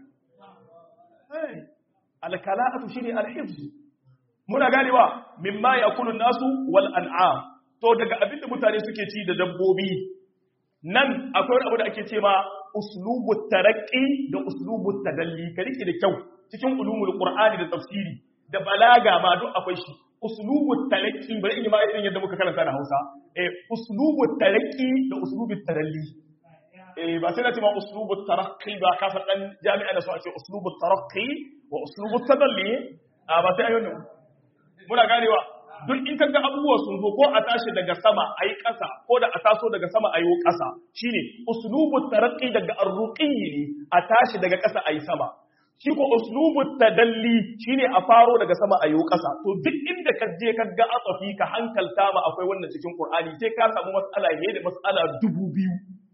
a yi alkala'atu shine alhifz muna ganewa mimma yakulu nasu wal an'am to daga abinda mutane suke ci da dabbobi nan akwai wani abu da ake ce ma uslubu taraqqi da uslubu tadalli ka rike da kyau cikin ulumul qur'ani da tafsiri da balaga ma duk akwai shi uslubu taraqqi bari in yi ma irin yadda muka karanta da Hausa eh uslubu taraqqi da uslubu tadalli eh ba sai na ce ma uslubu taraqqi ba ka fa dan jami'a da su a ce uslubu taraqqi wa uslubu tadalli a ba sai ayyuna muna ganewa duk in kaga abubuwa sun zo ko a tashi daga sama a yi ƙasa ko da a taso daga sama a yi ƙasa shine uslubu taraqqi daga arruqi ne a tashi daga ƙasa a yi sama shi ko uslubu tadalli shine a faro daga sama a yi ƙasa to duk inda ka je ka ga atsafi ka hankalta ma akwai wannan cikin qur'ani sai ka samu mas'ala ne da mas'ala dubu biyu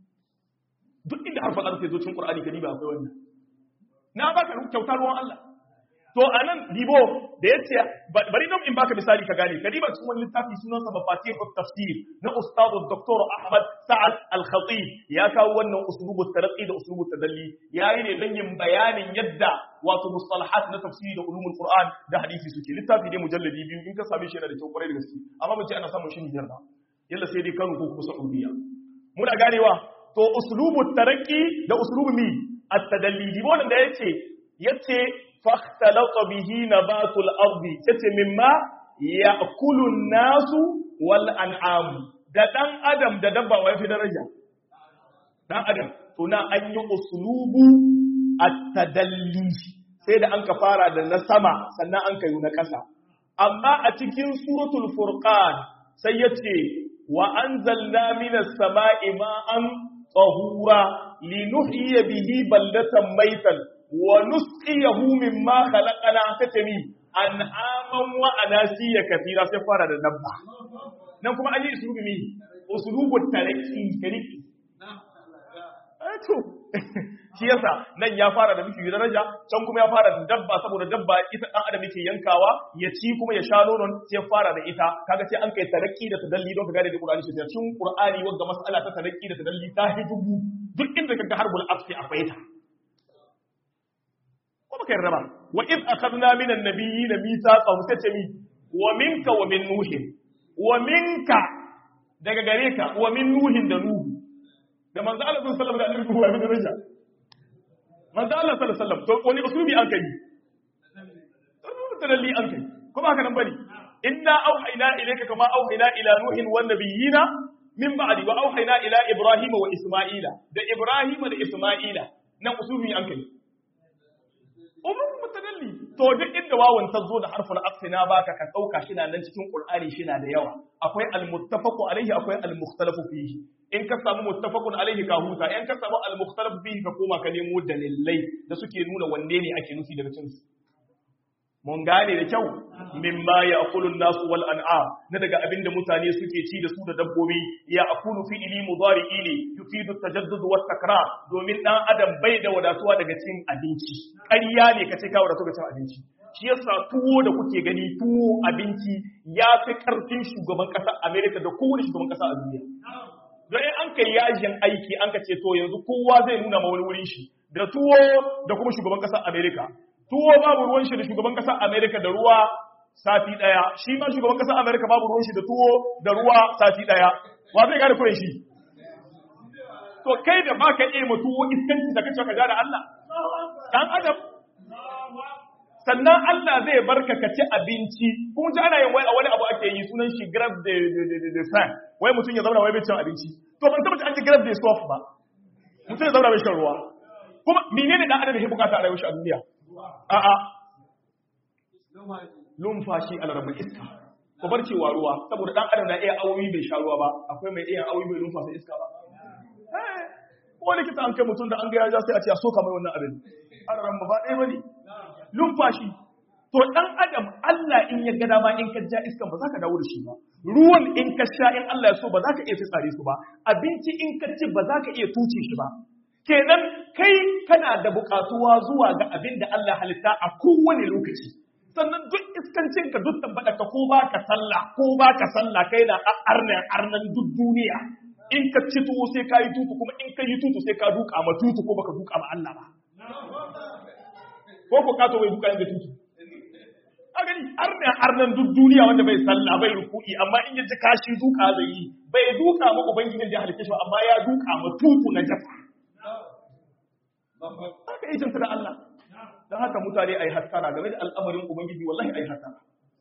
duk inda harfin arfi zo cikin qur'ani ka diba akwai wannan na baka kyautar ruwan Allah to anan dibo da yace bari nan in baka misali ka gane kadiba cikin wani littafi sunansa mafatihut tafsir na ustadu dr ahmad sa'ad al-khatib ya kawo wannan uslubu tarqi da uslubu tadalli yayi ne dan yin bayanin yadda wato mustalahat na tafsiri da ulumul qur'an da hadisi suke littafi ne mujalladi biyu in ka same shi yana da kyau kwarai da gaske amma mun ce ana samun shi ne yarda yalla sai dai Kano ko kuma Saudiya muna ganewa to uslubu tarqi da uslubu mi at-tadalli dibo da yace yace فاختلط به نبات الأرض تتي مما يأكل الناس والأنعام da ɗan adam da dabba wa fi daraja ɗan adam to na an yi usulubu at-tadalli sai da an ka fara da na sama sannan an ka yi na ƙasa amma a cikin suratul furqan sai yace wa anzalna minas sama'i ma'an tahura linuhyiya bihi baldatan maitan wa nusqiyahu mimma khalaqana tatami an'aman wa anasiya kathira sai fara da dabba nan kuma an yi usulubi mi usulubu taraki tariki to shi yasa nan ya fara da miki daraja can kuma ya fara da dabba saboda dabba ita dan adam yake yankawa ya ci kuma ya sha nonon sai ya fara da ita kaga sai an kai taraki da tadalli don ka gane da Qur'ani shi cikin Qur'ani wanda mas'ala ta taraki da tadalli ta hidubu duk inda kaga harbul afsi akwai ta ko baka yarda ba wa id akhadna minan nabiyyin mithaqan sai mi wa minka wa min nuhin wa minka daga gare ka wa min nuhin da nuhu da manzo Allah sallallahu alaihi wasallam da annabi Nuhu ya daraja manzo Allah sallallahu alaihi wasallam to wani usulubi an kai tadalli an kai kuma haka nan bane inna auhayna ilayka kama auhayna ila nuhin wan nabiyina min ba'di wa auhayna ila ibrahima wa isma'ila da ibrahima da isma'ila nan usulubi an kai umum mutadalli to duk inda wawan ta zo da harfin aqsi na baka ka dauka shi na nan cikin qur'ani shi na da yawa akwai al-muttafaqu alaihi akwai al-mukhtalafu fihi in ka samu muttafaqun alaihi ka huta in ka samu al-mukhtalafu fihi ka koma ka nemo dalilai da suke nuna wanne ne ake nufi daga cikin su mun gane da kyau mimma ya akulun nasu wal an'am na daga abinda mutane suke ci da su da dabbobi ya akulu fi ili mudari'i ne yufidu tajaddud wa takrar domin dan adam bai da wadatuwa daga cin abinci ƙarya ne kace ka wadatu ga cin abinci shi yasa tuwo da kuke gani tuwo abinci ya fi karfin shugaban ƙasar America da kowane shugaban ƙasa a duniya don in an kai yajin aiki an ka ce to yanzu kowa zai nuna ma wani wurin shi da tuwo da kuma shugaban ƙasar America tuwo babu ruwan shi da shugaban kasar Amerika da ruwa sati daya shi ma shugaban kasar Amerika babu ruwan shi da tuwo da ruwa sati daya wa zai gane kuren shi to kai da baka iya ma tuwo iskanci da kace ka da Allah dan adam sannan Allah zai barka ka ci abinci kun ji ana yin wai a wani abu ake yi sunan shi grab de de de de fan wai mutum ya zauna wai bai cin abinci to ban taba an ji grab de soft ba mutum ya zauna bai shan ruwa kuma menene dan adam ya bukata a rayuwar shi a duniya a'a lumfashi alarabin iska ko bar cewa ruwa saboda dan adam na iya awoyi bai sha ruwa ba akwai mai iya awoyi bai lumfasa iska ba ko likita an kai mutum da an ga ya sai a ce a soka mai wannan abin alaran ba ɗaya bane lumfashi to dan adam Allah in ya ga dama in ka ja iskan ba za ka dawo da shi ba ruwan in ka sha in Allah ya so ba za ka iya fitsare su ba abinci in ka ci ba za ka iya tuce shi ba kenan kai kana da bukatuwa zuwa ga abin da Allah halitta a kowane lokaci sannan duk iskancin ka duk tabbata ka ko ba ka sallah ko ba ka sallah kai na arnan arnan duk duniya in ka ci tuwo sai ka yi tutu kuma in ka yi tutu sai ka duka ma tutu ko baka duka ma Allah ba ko ko ka to bai duka inda tutu a gani arnan arnan duk duniya wanda bai sallah bai ruku'i amma in ya ji kashi duka zai yi bai duka ma ubangijin da ya halitta shi amma ya duka ma tutu na jasa haka yi jinsu da Allah don haka mutane a yi hattara game da al'amarin Ubangiji wallahi a yi hattara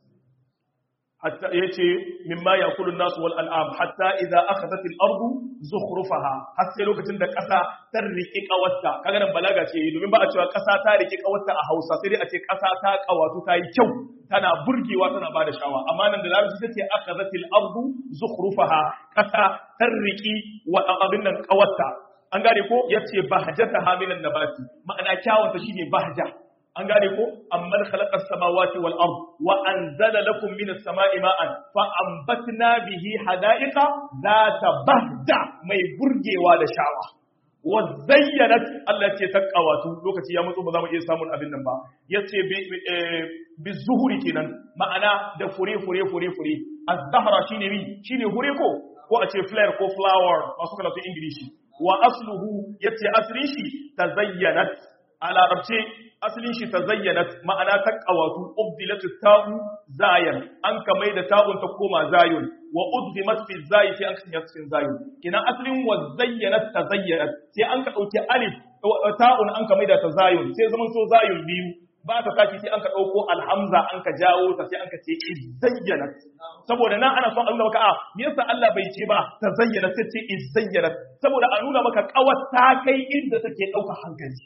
hatta ya ce mimma ya kulun nasu wal al'am hatta idza akhadhat al-ardu zukhrufaha har sai lokacin da ƙasa ta riƙe ƙawarta kaga nan balaga ce domin ba a cewa ƙasa ta riƙe ƙawarta a Hausa sai dai a ce ƙasa ta ƙawatu ta yi kyau tana burgewa tana ba da shawa amma nan da larabci ta ce akhadhat al-ardu zukhrufaha ƙasa ta riƙi wa abin nan ƙawarta an gane ko ya ce bahjata hamilan nabati ma'ana kyawunta shine bahja an gane ko amman khalaqa as-samawati wal ard wa anzala lakum minas sama'i ma'an fa anbatna bihi hada'iqa zata bahja mai burgewa da shawa wa zayyanat Allah ce ta kawatu lokaci ya matso ba za mu iya samun abin nan ba yace bi zuhuri kenan ma'ana da fure fure fure fure az-zahra shine mi shine hure ko ko a ce flare ko flower masu karatu ingilishi wa asluhu yace aslin shi tazayyanat a larabce aslin shi tazayyanat ma'ana ta qawatu ubdilat ta'u zayan an kamai da ta'un ta koma zayun wa udghimat fi zayi sai an kanya cikin zayun kina aslin wa zayyanat tazayyanat sai an ka dauki alif ta'un an kamai da ta zayun sai zaman so zayun biyu ba ta tashi sai an ka ɗauko alhamza an ka jawo ta sai an ka ce izayyana saboda nan ana son a nuna maka a me yasa Allah bai ce ba ta zayyana sai ce izayyana saboda a nuna maka kawar ta kai inda take ɗauka hankali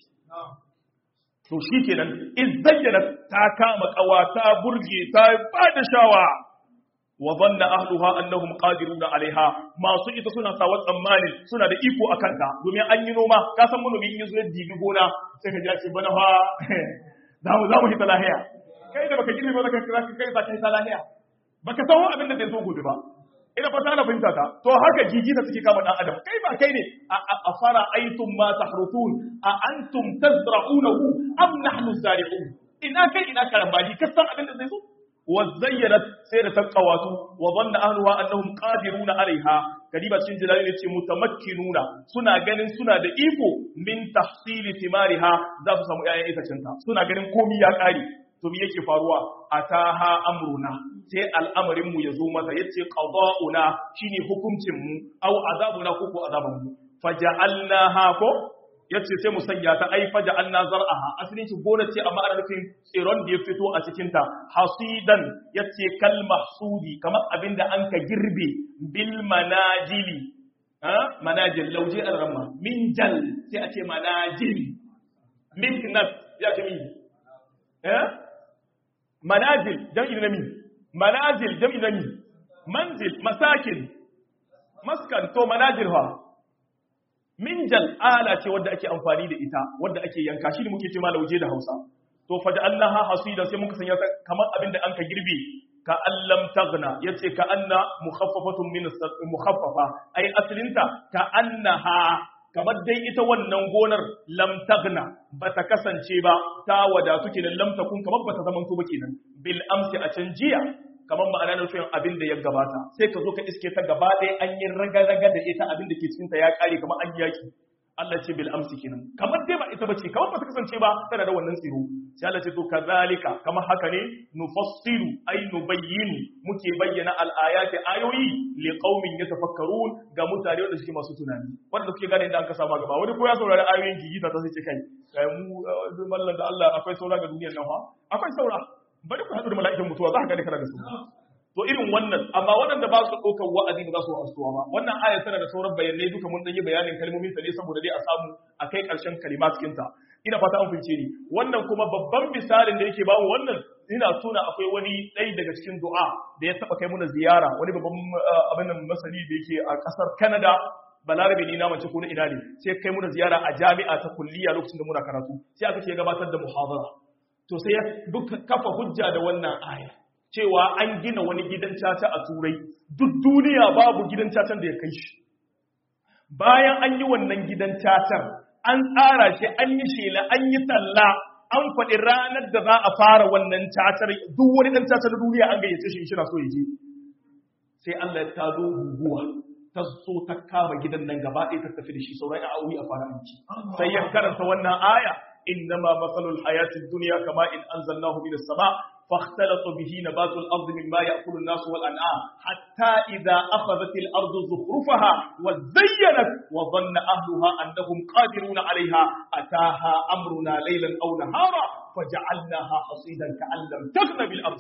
to shi kenan izayyana ta kama kawa ta burge ta ba da shawa wa zanna ahluha annahum qadiruna alaiha masu ita suna sawa tsammanin suna da iko akan ta domin an yi noma ka san manomi in yazo ya dibi gona sai ka ji ce bana fa za mu za mu hita lahiya kai da baka girme ba zaka kira kai za ka hita lahiya baka san abin da zai zo gobe ba ina fata ana fahimta ta to haka gigi da suke kama dan adam kai ba kai ne a fara aitum ma tahrutun a antum tazra'unahu am nahnu zari'un ina kai ina karambani ka san abin da zai zo wa zayyanat sai da taqawatu wa dhanna ahluha annahum qadiruna alaiha kadiba cikin jalali ne ce mutamakkinuna suna ganin suna da iko min tahsili thimariha za su samu ƴaƴan itacinta suna ganin komai ya kare to me yake faruwa ataha amruna sai al'amarin mu yazo mata yace qada'una shine hukuncin mu aw azabuna ko ko azaban mu faja'alnaha ko yace sai mu sanya ta ai faja anna zar'aha asalin shi gona ce amma ana nufin tsiron da ya fito a cikin ta hasidan yace kal mahsudi kamar abinda an ka girbe bil manajili ha manajil lauje al-ramma min jal sai a ce manajil miknat ya ce min eh manazil jam'i na min manazil jam'i na min manzil masakin maskan to manajil ha minjal ala ce wadda ake amfani da ita wadda ake yanka shi ne muke ce lauje da Hausa to fa ja'alnaha hasida sai muka sanya ta kamar abinda an ka girbe ka allam taghna yace ka anna mukhaffafatun min mukhaffafa ai aslinta ka annaha kamar dai ita wannan gonar lam taghna bata kasance ba ta wadatu kenan lam takun kamar bata zaman ba kenan bil amsi a can jiya kamar ma'ana nufin abin da ya gabata sai ka zo ka iske ta gaba ɗaya an yi raga-raga da ita abin da ke cikin ta ya ƙare kamar an yaki Allah ce bil amsi kenan kamar dai ba ita bace kamar ba ta kasance ba tana da wannan tsiro sai Allah ce to kazalika kamar haka ne nufassilu ay nubayyinu muke bayyana al ayati ayoyi li qaumin yatafakkarun ga mutane wanda suke masu tunani wanda suke gane inda an ka sama gaba wani ko ya saurari ayoyin gigita ta sai ce kai kai mu mallan da Allah akwai saura ga duniyar nan fa akwai saura bari ku haɗu da mala'ikan mutuwa za ka gane kana da su to irin wannan amma waɗanda ba su ɗaukar wa'azi ba za su wa'azuwa ba wannan aya tana da sauran bayanai duka mun yi bayanin kalmomin ta ne saboda dai a samu a kai ƙarshen kalima cikin ta ina fata an fince ni wannan kuma babban misalin da yake ba mu wannan ina tuna akwai wani ɗaya daga cikin du'a da ya taɓa kai muna ziyara wani babban abin nan masani da yake a ƙasar Canada balarabe ni na mace ko na ina ne sai kai muna ziyara a jami'a ta kulliya lokacin da muna karatu sai aka ce gabatar da muhadara to sai ya kafa hujja da wannan aya cewa an gina wani gidan caca a turai duk duniya babu gidan cacan da ya kai shi bayan an yi wannan gidan cacar an tsara shi an yi shela an yi talla an faɗi ranar da za a fara wannan cacar duk wani ɗan cacar na duniya an gayyace shi shi na so ya je sai Allah ya tado guguwa ta so ta kama gidan nan gaba ɗaya ta tafi da shi sauran ya auri a fara aiki sai ya karanta wannan aya إنما مثل الحياة الدنيا كما إن أنزلناه من السماء فاختلط به نبات الأرض مما يأكل الناس والأنعام حتى إذا أخذت الأرض زخرفها وزينت وظن أهلها أنهم قادرون عليها أتاها أمرنا ليلا أو نهارا فجعلناها حصيدا كأن لم تغن بالأمس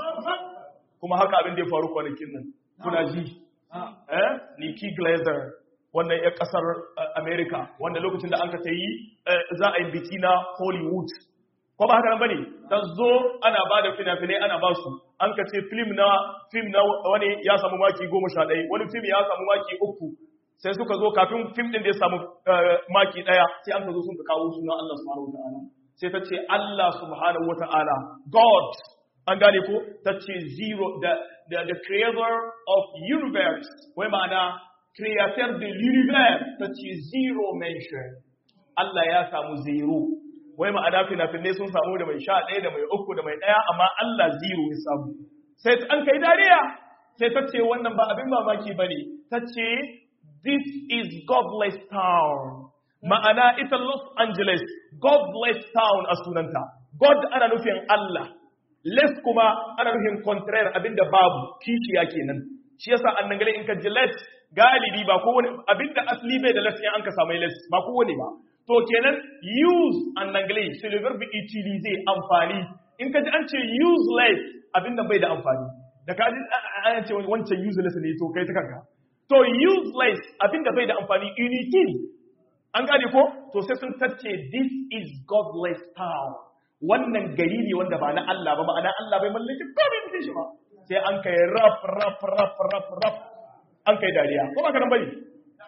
كما هكا أبن دي فاروق ونكنا كنا جي eh Nikki Glazer wannan ya kasar America wanda lokacin da an ka yi za a yi biki na Hollywood ko ba haka nan bane ta zo ana ba da fina-finai ana ba su an ka ce film na film na wani ya samu maki goma sha ɗaya wani film ya samu maki uku sai suka zo kafin film ɗin da ya samu maki ɗaya sai an ka zo sun ka kawo suna Allah subhanahu wata'ala sai ta ce Allah subhanahu wata'ala God an gane ko ta ce zero the, the, the creator of universe wai ma'ana créateur de l'univers ta ce zero mention Allah ya samu zero wai ma'ana fina-finai sun samu da mai sha ɗaya da mai uku da mai ɗaya amma Allah zero ya samu sai an kai dariya sai ta ce wannan ba abin mamaki ba ne ta ce this is godless town ma'ana ita Los Angeles godless town a sunanta God ana nufin Allah less kuma ana nufin contraire abinda babu kishiya kenan shi yasa annan gale in ka ji less galibi ba kowane abinda asli bai da less in an ka samu less ba kowane ba to kenan use en anglais c'est le verbe utiliser amfani in ka ji an ce useless abinda bai da amfani da ka ji an ce wancan useless ne to kai ta kanka to useless abinda bai da amfani unity an gane ko to sai sun tace this is godless town wannan gari ne wanda ba na Allah ba ma'ana Allah bai mallaki komai da shi ba sai an kai raf raf raf raf raf an kai dariya ko ba ka nan bane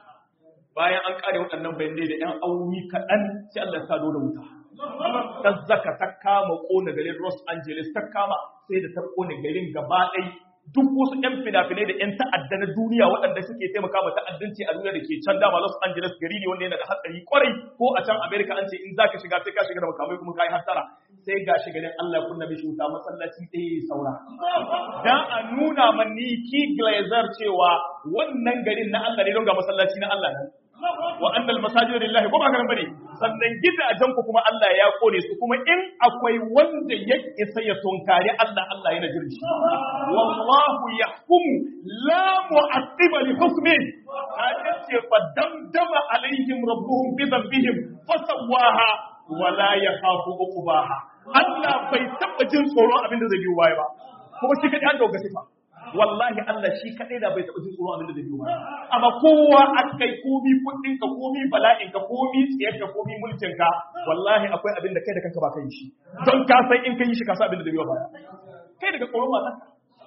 bayan an kare waɗannan bayanai da ‘yan auni kaɗan sai Allah ta da wuta. Ta zaka ta kama ƙona garin Los Angeles ta kama sai da ta ƙona garin gaba ɗai duk wasu ‘yan fina-finai da ‘yan ta'adda na duniya waɗanda suke taimaka ma ta'addanci a duniya da ke can dama Los Angeles gari ne wanda yana da hatsari kwarai ko a can America an ce in za ka shiga sai ka shiga da makamai kuma ka yi hatsara sai ga shi garin Allah kunna mishi wuta masallaci ɗaya saura. Dan a nuna man ni ki glazer cewa wannan garin na Allah ne don ga masallaci na Allah nan. wa annal masajida lillahi kuma kan bane sannan gidajen ku kuma Allah ya kone su kuma in akwai wanda ya isa ya tunkari Allah Allah yana jirgi wallahu yahkumu la mu'aqqiba li hukmi ta ce fa damdama alaihim rabbuhum bi dhanbihim fasawaha wala yakhafu uqbaha Allah bai taba jin tsoron abin da zai biyo baya ba kuma shi kadai an dauka sifa wallahi Allah shi kadai da bai taba jin tsoron abin da zai biyo baya amma kowa akai komi kudin ka komi bala'in ka komi tsiyar ka komi mulkin ka wallahi akwai abin da kai da kanka ba kai shi don ka san in kai shi ka san abin da zai biyo baya kai daga tsoron matarka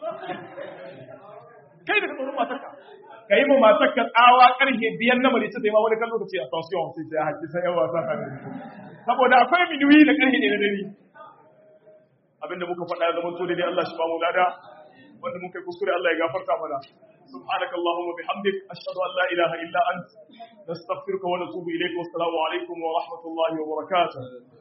kai daga tsoron matarka ka yi ma matarka tsawa karfe biyan na marice sai ma wani kan lokaci a tension sai sai haƙi sai yawa sa kan saboda akwai minuwi da karfe ne na dare abinda muka faɗa ya zama to dai Allah shi ba mu lada wanda muka yi kuskure Allah ya gafarta mana سبحانك اللهم وبحمدك أشهد أن لا إله إلا أنت نستغفرك ونتوب إليك والسلام عليكم ورحمة الله وبركاته